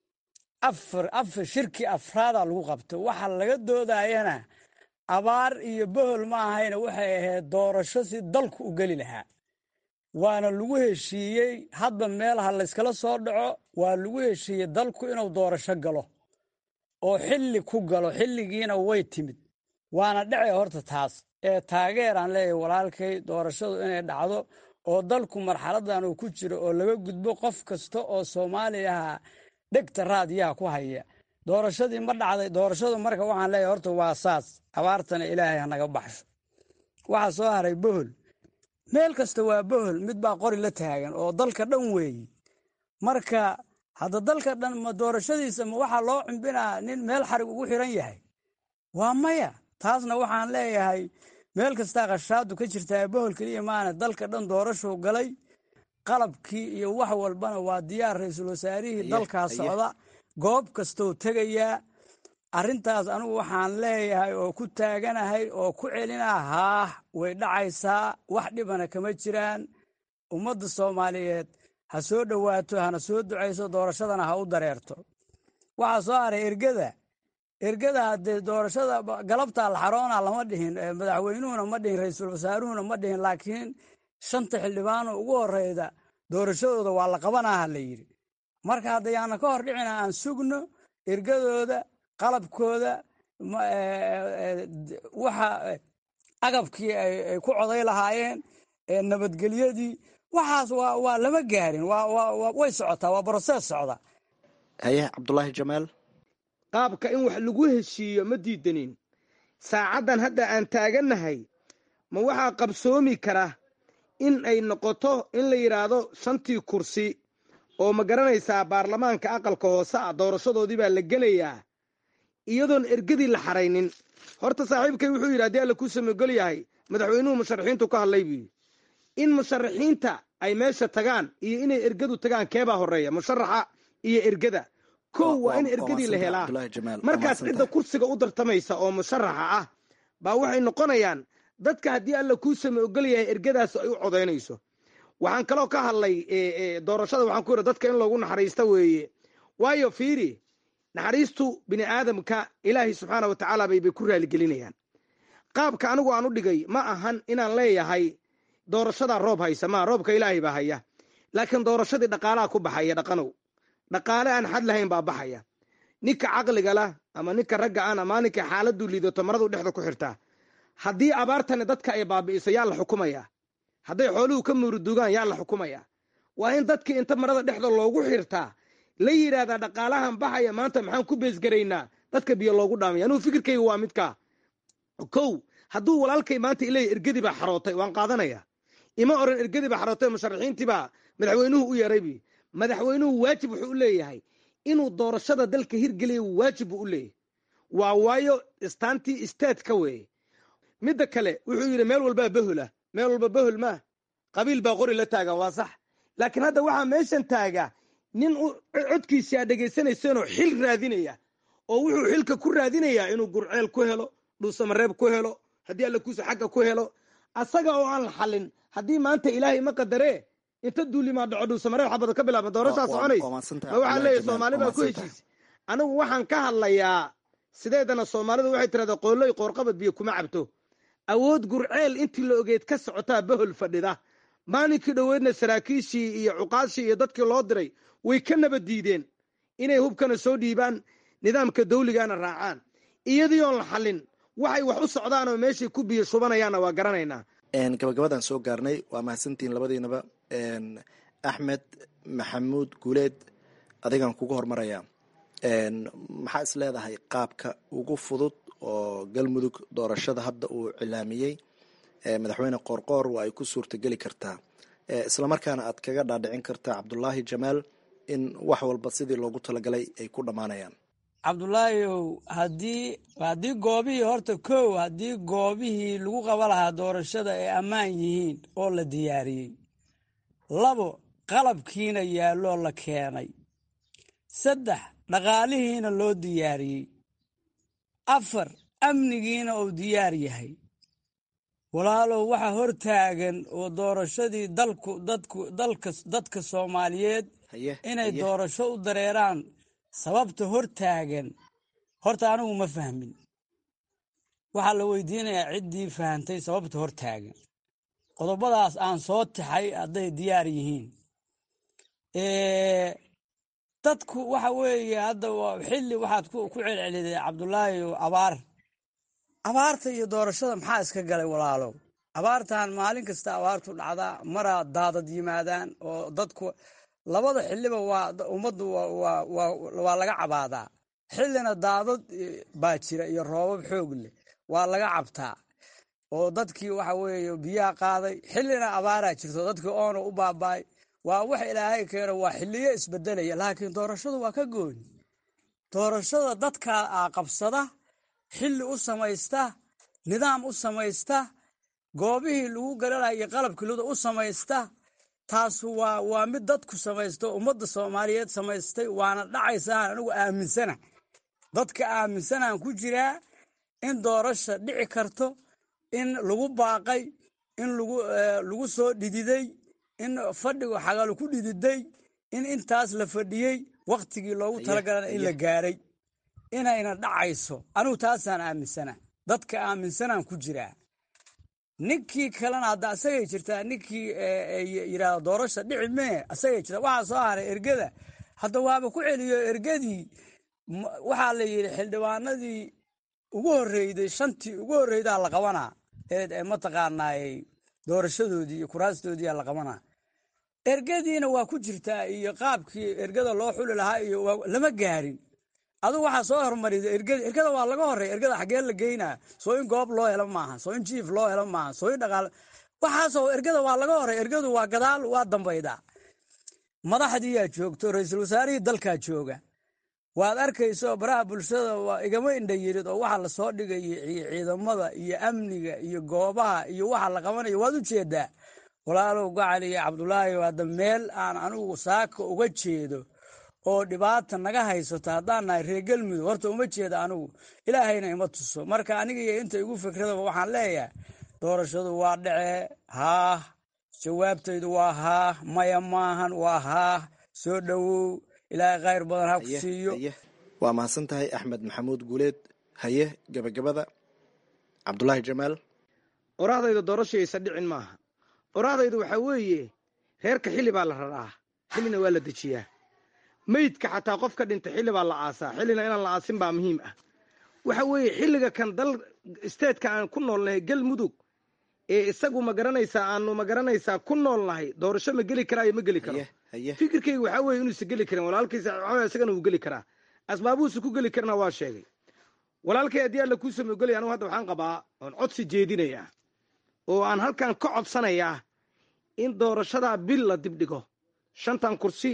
afar afar shirkii afraada lagu qabtay waxa laga doodayana abaar iyo bohol ma ahayna waxay ahayd doorasho si dalku u geli lahaa waana lagu heshiiyey hadba meelaha layskala soo dhaco waa lagu heshiiyey dalku inuu doorasho galo oo xilli ku galo xilligiina way timid waana dhece horta taas ee taageeraan leeyahay walaalkay doorashadu inay dhacdo oo dalku marxaladan uu ku jiro oo laga gudbo qof kasta oo soomaaliyaha dhegta raadiyaha ku haya doorashadii ma dhacday doorashadu marka waxaan leeyahay horta waa saas abaartana ilaahay hanaga baxsho waxaa soo haray bohol meel kasta waa bohol mid baa qori la taagan oo dalka dhan weeyi marka hadda dalka dhan ma doorashadiisa ma waxaa loo cumbinaa nin meel xarig ugu xiran yahay waa maya taasna waxaan leeyahay meel kastaa khashaadu ka jirtaa bohol keliya maana dalka dhan doorashuu galay qalabkii iyo wax walbana waa diyaar ra-iisul wasaarihii dalkaa socda goob kastou tegayaa arrintaas anigu waxaan leeyahay oo ku taaganahay oo ku celinaa haah way dhacaysaa wax dhibana kama jiraan ummadda soomaaliyeed ha soo dhowaato hana soo ducayso doorashadana ha u dareerto waxaa soo haray ergada ergada haddee doorashada galabtaa la xaroona lama dhihin madaxweynuhuna ma dhihin ra-iisul wasaaruhuna ma dhihin laakiin shanta xildhibaano ugu horeyda doorashadooda waa la qabanaha la yidhi marka haddayaana ka hor dhicina aan sugno ergadooda qalabkooda waxa agabkii ay ku coday lahaayeen nabadgelyadii waxaas waa lama gaarin way socotaa waa brosees socda haye cabdulaahi jamaal qaabka in wax lagu heshiiyo ma diidanin saacaddan hadda aan taagannahay ma waxaa qabsoomi kara in ay noqoto in la yidhaahdo shantii kursi oo ma garanaysaa baarlamaanka aqalka hoose ah doorashadoodii baa la gelayaa iyadoon ergadii la xaraynin horta saaxiibkay wuxuu yidhi haddii alla kuu samogol yahay madaxweynuhu musharaxiintu ka hadlay buu yidhi in musharaxiinta ay meesha tagaan iyo inay ergadu tagaan keebaa horreeya musharaxa iyo ergada kow waa in ergadii la helaa markaas cidda kursiga u dartamaysa oo musharaxa ah baa waxay noqonayaan dadka haddii alla kuu same ogol yahay ergadaas ay u codaynayso waxaan kaloo ka hadlay doorashada waxaan ku yidhi dadka in loogu naxariista weeye waayo fiiri naxariistu bini aadamka ilaahay subxaana wa tacaala baybay ku raaligelinayaan qaabka anigu aan u dhigay ma ahan inaan leeyahay doorashadaa roob haysa maa roobka ilaahay baa haya laakiin doorashadii dhaqaalaha ku baxaya dhaqanow dhaqaale aan xad lahayn baa baxaya ninka caqliga lah ama ninka ragga an ama ninka xaaladuu liidato maradu dhexda ku xirtaa haddii abaartani dadka ay baabi'iso yaa la xukumayaa hadday xooluhu ka muurudugaan yaa la xukumayaa waa in dadkii inta marada dhexda loogu xirtaa la yidhaahdaa dhaqaalahan baxaya maanta maxaan ku beesgaraynaa dadka biyo loogu dhaamaya anugu fikirkayga waa midkaa kow hadduu walaalkay maanta ileeya ergadii baa xarootay waan qaadanaya ima oran ergadii baa xarootay musharaxiintii baa madaxweynuhu u yeeray bi madaxweynuhu waajib wuxuu u leeyahay inuu doorashada dalka hirgeliya waajib buu u leeyahay waa waayo istaantii istaadka weeye midda kale wuxuu yidhi meel walbaa bahola meel walba bahol maa qabiil baa qori la taagan waa sax laakiin hadda waxaa meeshan taaga nin codkiisi aa dhegaysanaysanoo xil raadinaya oo wuxuu xilka ku raadinayaa inuu gurceel ku helo dhuusamareeb ku helo haddii alla kuusa xagga ku helo asaga oo aan la xalin haddii maanta ilaahay ma qadaree inta duulimaa dhaco dhuusamareeb xabada ka bilaabma doorashaa soconaysa ma waxaa leeyahy soomaali baa ku heshiisa anigu waxaan ka hadlayaa sideedana soomaalidu waxay tirahdaa qoolloy qoorqabad biyo kuma cabto awood gurceel intii la ogeed ka socotaa bahol fadhida maalinkii dhoweedna saraakiishii iyo cuqaashii iyo dadkii loo diray way ka nabad diideen inay hubkana soo dhiibaan nidaamka dawligana raacaan iyadii oon la xallin waxay wax u socdaan oo meeshay ku biyo shubanayaanna waa garanaynaa gabagabadan soo gaarnay waa mahadsantihiin labadiinaba axmed maxamuud guuleed adigan kugu hormaraya maxaa is leedahay qaabka ugu fudud oo galmudug doorashada hadda uu cilaamiyey madaxweyne qoorqoor waa ay ku suurtageli kartaa islamarkaana aad kaga dhaadhicin kartaa cabdulaahi jamaal in wax walba sidii loogu talagalay ay ku dhammaanayaan cabdulaahiyow haddii haddii goobihii horta kow haddii goobihii lagu qaba lahaa doorashada ay ammaan yihiin oo la diyaariyey labo qalabkiina yaalloo la keenay saddex dhaqaalihiina loo diyaariyey afar amnigiina uu diyaar yahay walaalow waxa hor taagan oo doorashadii dalku dadku dalka dadka soomaaliyeed inay doorasho u dareeraan sababta hor taagan horta anigu ma fahmin waxaa la weydiinayaa ciddii fahantay sababta hor taagan qodobadaas aan soo taxay hadday diyaar yihiin dadku waxa weeye hadda xilli waxaad ku celceliday cabdulaahi abaar abaarta iyo doorashada maxaa iska galay walaalow abaartan maalin kasta abaartu dhacdaa maraa daadad yimaadaan oo dadku labada xiliba waa ummaddu waa laga cabaadaa xillina daadad baa jira iyo roobab xoog leh waa laga cabtaa oo dadkii waxa weeye biyaha qaaday xillina abaaraa jirto dadkii oona u baabaay waa wax ilaahay keeno waa xiliyo isbedelaya laakiin doorashadu waa ka gooni doorashada dadkaa aa qabsada xilli u samaysta nidaam u samaysta goobihii lagu galanayo qalabkilada u samaysta taasu waa waa mid dadku samaysto ummadda soomaaliyeed samaystay waana dhacaysaan anigu aaminsana dadka aaminsanaan ku jiraa in doorasha dhici karto in lagu baaqay in lagu soo dhididay in fadhigu xagalu ku dhididay in intaas la fadhiyey wakhtigii loogu talagalana in la gaaray inayna dhacayso anigu taasaan aaminsana dadka aaminsanaan ku jiraa ninkii kalena hadda asagay jirtaa ninkii yidhaahdo doorasha dhici mee asagay jirtaa waxaa soo haray ergada hadda waaba ku celiyo ergadii waxaa la yidhi xildhibaanadii ugu horreyday shantii ugu horreydaa la qabanaa ee mataqaanaay doorashadoodii iyo kuraastoodiia la qabanaa ergadiina waa ku jirtaa iyo qaabkii ergada loo xuli lahaa iyo lama gaarin adugu waxaa soo hormarida ergada ergada waa laga horey ergada xaggee la geynaa soo in goob loo helo maaha soo in jiif loo helo maaha soo in dhaqaal waxaasoo ergada waa laga horey ergadu waa gadaal waa dambaydaa madaxdiiyaa joogto ra-iisul wasaarihii dalkaa jooga waad arkayso baraha bulshada waa igama indha yirid oo waxa lasoo dhigaya ciidamada iyo amniga iyo goobaha iyo waxa la qabanayo waad u jeedaa walaalow gacali iyo cabdulaahi hadda meel aan anigu saaka uga jeedo oo dhibaata naga haysato haddaan nahay reer galmudug horta uma jeeda anigu ilaahayna ima tuso marka aniga iyo inta igu fikradaba waxaan leeyahay doorashadu waa dhacee haah jawaabtaydu waa haah maya maahan waa haah soo dhowow ilaahay khayr badan ha ku siiyo waa mahadsan tahay axmed maxamuud guuleed haye gebagabada cabdulaahi jamaal qoraahdayda doorashaysa dhicin maaha qoraahdaydu waxaa weeye reerka xilli baa la raraa xillina waa la dejiyaa meydka xataa qof ka dhintay xilli baa la aasaa xillina inaan la aasin baa muhiim ah waxa weeye xilliga kan dal isteedka aan ku noolnahay galmudug ee isagu ma garanaysaa aanu ma garanaysaa ku noolnahay doorasho ma geli karaayo ma geli karo fikirkayga waxaa weeye inuusa geli karin walaalkiisa isagana wuu geli karaa asbaabuhuusa ku geli karana waa sheegay walaalkay haddii alla kuu samogolaya anugu hadda waxaan qabaa oon codsi jeedinayaa oo aan halkan ka codsanayaa in doorashadaa bil la dibdhigo shantan kursi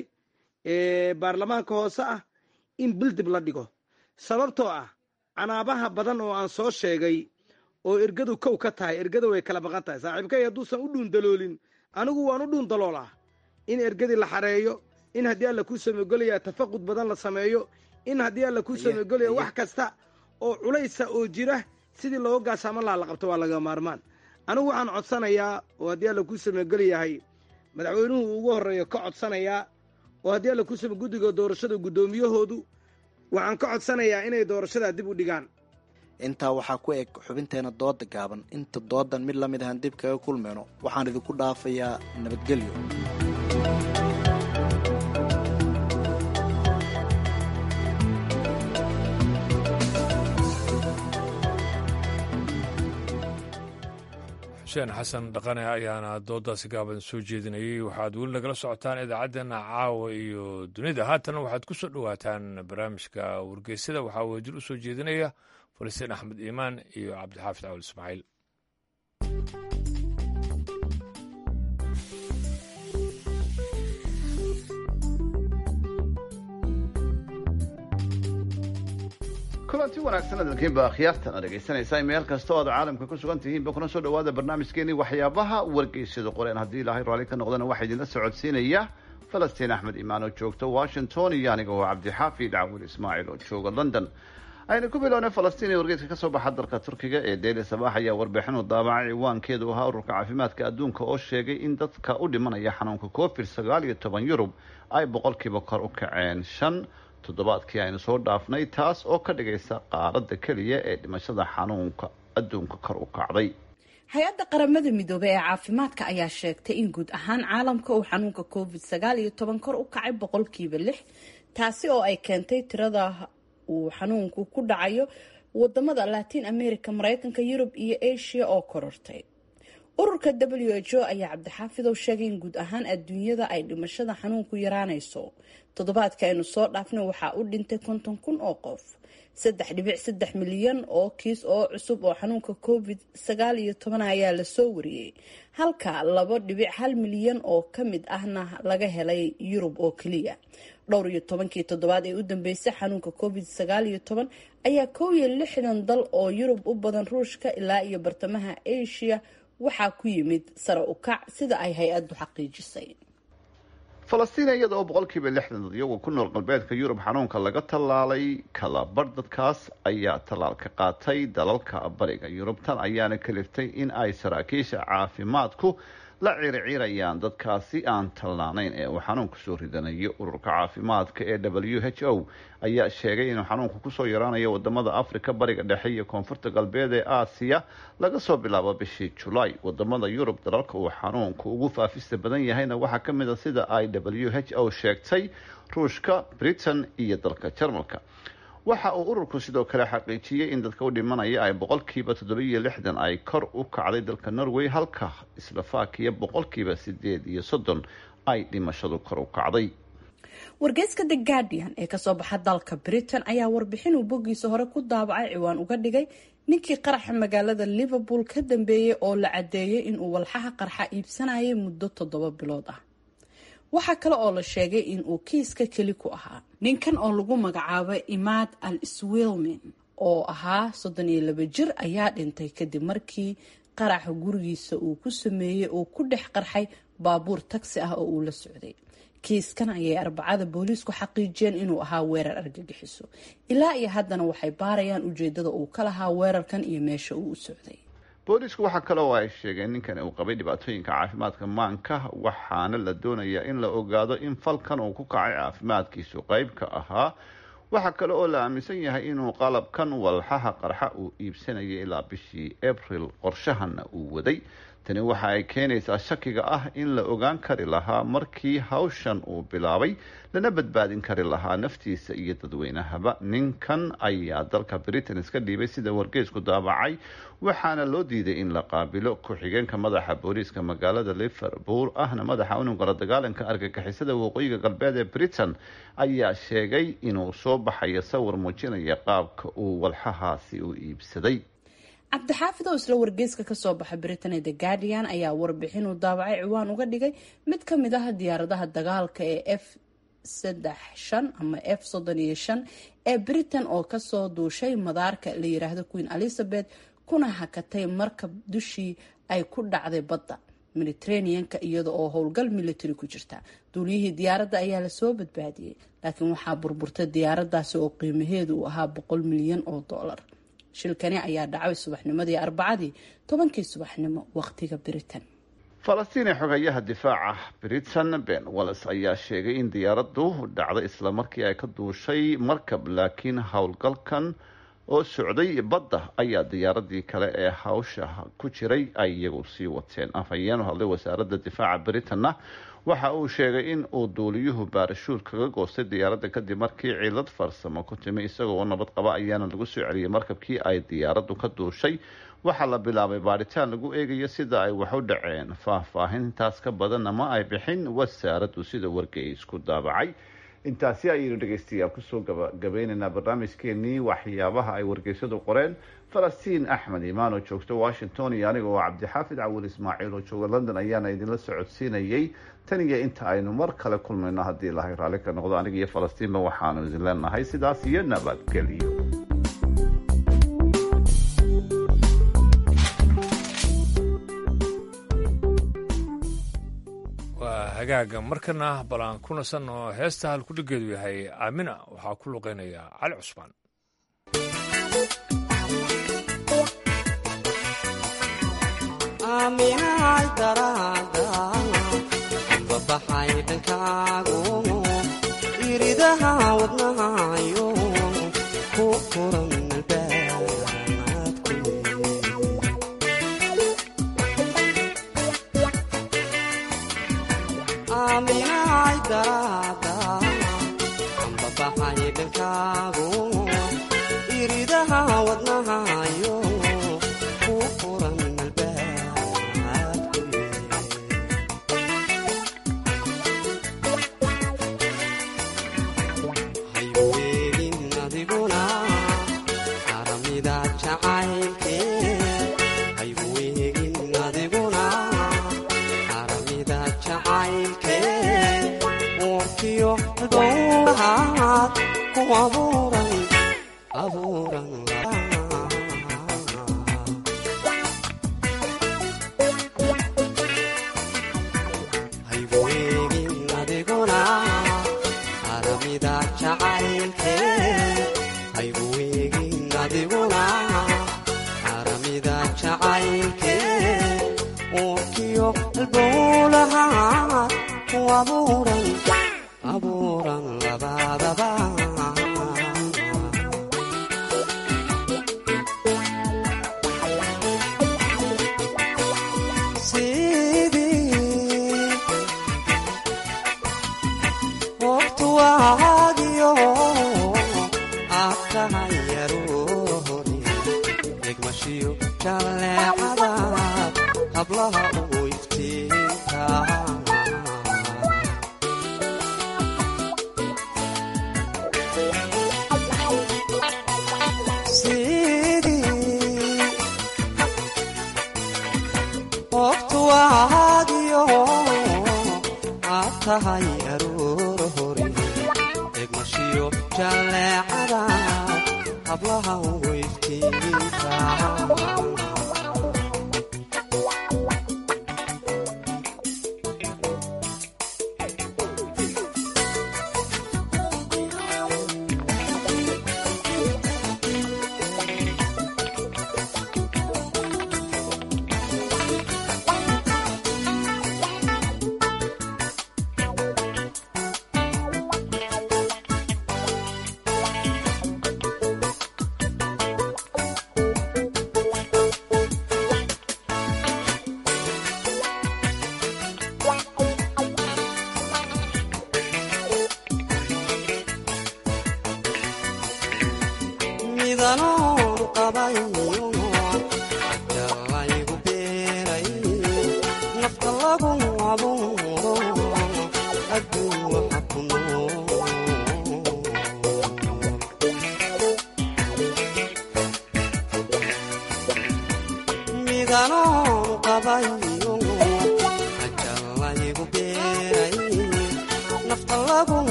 ee baarlamaanka hoose ah in bil dib la dhigo sababtoo ah canaabaha badan oo aan soo sheegay oo ergadu kow ka tahay ergada way kala maqan tahay saaxiibkay hadduusan u dhuundaloolin anigu waan u dhuundaloolaa in ergadii la xareeyo in haddii alla kuu samogolaya tafaqud badan la sameeyo in haddii alla kuu samogolaya wax kasta oo culaysa oo jira sidii looga gaasaaman laha la qabto waa laga maarmaan anigu waxaan codsanayaa oo haddii alla kuu samogolyahay madaxweynuhu ugu horreeyo ka codsanayaa oo haddii alla kuu samo guddiga doorashada guddoomiyahoodu waxaan ka codsanayaa inay doorashadaa dib u dhigaan intaa waxaa ku eg xubinteena dooda gaaban inta doodan mid la mid ahaan dib kaga kulmayno waxaan idinku dhaafayaa nabadgelyo xuseen xasan dhaqane ayaana doodaasi gaaban soo jeedinayay waxaad weli nagala socotaan idaacaddeenna caawa iyo dunida haatana waxaad ku soo dhowaataan barnaamijka wargeysada waxaa wadil u soo jeedinaya falastiin axmed iimaan iyo cabdixaafid cawal ismaaciil kulanti wanaagsan adalkiinba akhyaartan ad dhegaysanaysaa meel kasta oo aad caalamka ku sugan tihiinba kuna soo dhawaada barnaamijkeenii waxyaabaha wargeysada qoreen haddii ilaahay raalli ka noqdana waxaa idinla socodsiinaya falastiin axmed imaan oo joogta washington iyo aniga oo cabdixaafi dhacwil ismaaciil oo jooga london aynu ku bilownay falastiin ee wargeeska kasoo baxa dalka turkiga ee daily sabaax ayaa warbixin u daabacay ciwaankeedu ahaa ururka caafimaadka adduunka oo sheegay in dadka u dhimanaya xanuunka covid sagaal iyo toban yurub ay boqolkiiba kor u kaceen shan toddobaadkii aynu soo dhaafnay taas oo ka dhigaysa qaaradda keliya ee dhimashada xanuunka adduunka kor u kacday hay-adda qaramada midoobey ee caafimaadka ayaa sheegtay in guud ahaan caalamka uu xanuunka covid sagaal iyo toban kor u kacay boqolkiiba lix taasi oo ay keentay tirada uu xanuunku ku dhacayo wadamada latin america mareykanka yurub iyo asia oo korortay ururka w h o ayaa cabdixaafidow sheegay in guud ahaan adduunyada ay dhimashada xanuunku yaraanayso toddobaadka aynu soo dhaafnay waxaa u dhintay konton kun oo qof saddex dhibic saddex milyan oo kiis oo cusub oo xanuunka covid sagaal iyo toban ayaa lasoo wariyey halka labo dhibic hal milyan oo ka mid ahna laga helay yurub oo keliya dhowr iyo tobankii toddobaad ee u dambeysay xanuunka covid sagaal iyo toban ayaa kow iyo lixdan dal oo yurub u badan ruushka ilaa iyo bartamaha asia waxaa ku yimid sare u kac sida ay hay-addu xaqiijisay falastiin iyada oo boqolkiiba lixdan dad iyagu ku nool galbeedka yurub xanuunka laga tallaalay kalabar dadkaas ayaa tallaalka qaatay dalalka bariga yurub tan ayaana kaliftay in ay saraakiisha caafimaadku la ciriciirayaan dadkaasi aan tallaanayn ee uu xanuunku soo ridanayo ururka caafimaadka ee w h o ayaa sheegay inuu xanuunku kusoo yaraanayo wadamada africa bariga dhexe iyo koonfurta galbeed ee aasiya laga soo bilaabo bishii julaay wadamada yurub dalalka uu xanuunku ugu faafista badan yahayna waxaa ka mid a sida ay w h o sheegtay ruushka britain iyo dalka jarmalka waxa uu ururku sidoo kale xaqiijiyey in dadka u dhimanaya ay boqolkiiba toddobiyo lixdan ay kor u kacday dalka norway halka slovakiya boqolkiiba sideed iyo soddon ay dhimashadu kor u kacday wargeyska the guardian ee kasoo baxa dalka britain ayaa warbixin uu boggiisa hore ku daabacay ciwaan uga dhigay ninkii qaraxa magaalada liverpool ka dambeeyey oo la cadeeyay inuu walxaha qarxa iibsanayay muddo toddoba bilood ah waxaa kale oo la sheegay in uu kiiska keli ku ahaa ninkan oo lagu magacaabay imaad al swilmin oo ahaa soddon iyo laba jir ayaa dhintay kadib markii qaraxa gurigiisa uu ku sameeyey uu ku dhex qarxay baabuur tagsi ah oo uu la socday kiiskan ayay arbacada booliisku xaqiijiyeen inuu ahaa weerar argagixiso ilaa iyo haddana waxay baarayaan ujeedada uu ka lahaa weerarkan iyo meesha uu u socday boolisku waxaa kale oo ay sheegeen ninkan uu qabay dhibaatooyinka caafimaadka maanka waxaana la doonayaa in la ogaado in falkan uu ku kacay caafimaadkiisu qeyb ka ahaa waxaa kale oo la aaminsan yahay inuu qalabkan walxaha qarxa uu iibsanayay ilaa bishii abril qorshahana uu waday tani waxa ay keenaysaa shakiga ah in la ogaan kari lahaa markii hawshan uu bilaabay lana badbaadin kari lahaa naftiisa iyo dadweynahaba ninkan ayaa dalka britain iska dhiibay sida wargeysku daabacay waxaana loo diiday in la qaabilo ku-xigeenka madaxa booliiska magaalada liverpool ahna madaxa unugala dagaalanka argagixisada waqooyiga galbeed ee britain ayaa sheegay inuu soo baxayo sawir muujinaya qaabka uu walxahaasi u iibsaday cabdixaafid oo isla wargeyska kasoo baxa britain ee the guardian ayaa warbixin uu daabacay ciwaan uga dhigay mid ka mid ah diyaaradaha dagaalka ee f saddex shan ama f soddon iyo shan ee britain oo kasoo duushay madaarka la yiraahdo queen elizabeth kuna hakatay markab dushii ay ku dhacday badda mediterraneanka iyada oo howlgal military ku jirta duuliyihii diyaaradda ayaa lasoo badbaadiyey laakiin waxaa burburtay diyaaradaasi oo qiimaheedu uu ahaa boqol milyan oo dollar shilkani ayaa dhacay subaxnimadii arbacadii tobankii subaxnimo waqtiga britain falastiin ee xogayaha difaaca britain ben wallis ayaa sheegay in diyaaraddu dhacday islamarkii ay ka duushay markab laakiin howlgalkan oo socday badda ayaa diyaaradii kale ee hawsha ku jiray ay iyagu sii wateen afhayeen u hadlay wasaaradda difaaca britanna waxa uu sheegay in uu duuliyuhu baarashuur kaga goostay diyaaradda kadib markii cilad farsamo ku timi isagoo oo nabad qaba ayaana lagu soo celiyey markabkii ay diyaaraddu ka duushay waxaa la bilaabay baadhitaan lagu eegayo sida ay wax u dhaceen faahfaahin intaas ka badanna ma ay bixin wasaaraddu sida wargeysku daabacay intaasi ayaynu dhegeystayaal kusoo gabagabeynaynaa barnaamijkeenii waxyaabaha ay wargeysyadu qoreen falastiin axmed imaan oo joogta washington iyo aniga oo cabdixaafid cawil ismaaciil oo jooga london ayaana idinla socodsiinayay tan iyo inta aynu mar kale kulmayno haddii ilahay raalli ka noqdo aniga iyo falastiinba waxaanu idin leenahay sidaas iyo nabadgelyo waa hagaaga markana bal aan ku nasanno heesta halkudhigeedu yahay aamina waxaa ku luqeynaya cali cusmaan aaminaay daraada babaxay dhankaagu iridaha wadnahayo ku furan aaminaay daraada babaxay dhankaagu iridaha wadnahayo ku furan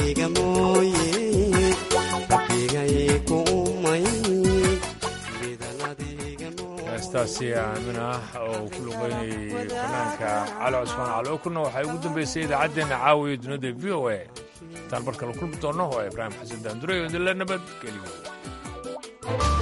adiga mooye rabbigay ku umay heestaasi aamin ah oo ku luqeynayay fanaanka cali cusmaan cali okurna waxay ugu dambeysay idaacaddeenna caawiya dunida v o a intaan mar kale kulmi doonno waa ibraahim xasan daandure oo idinla nabad geliyo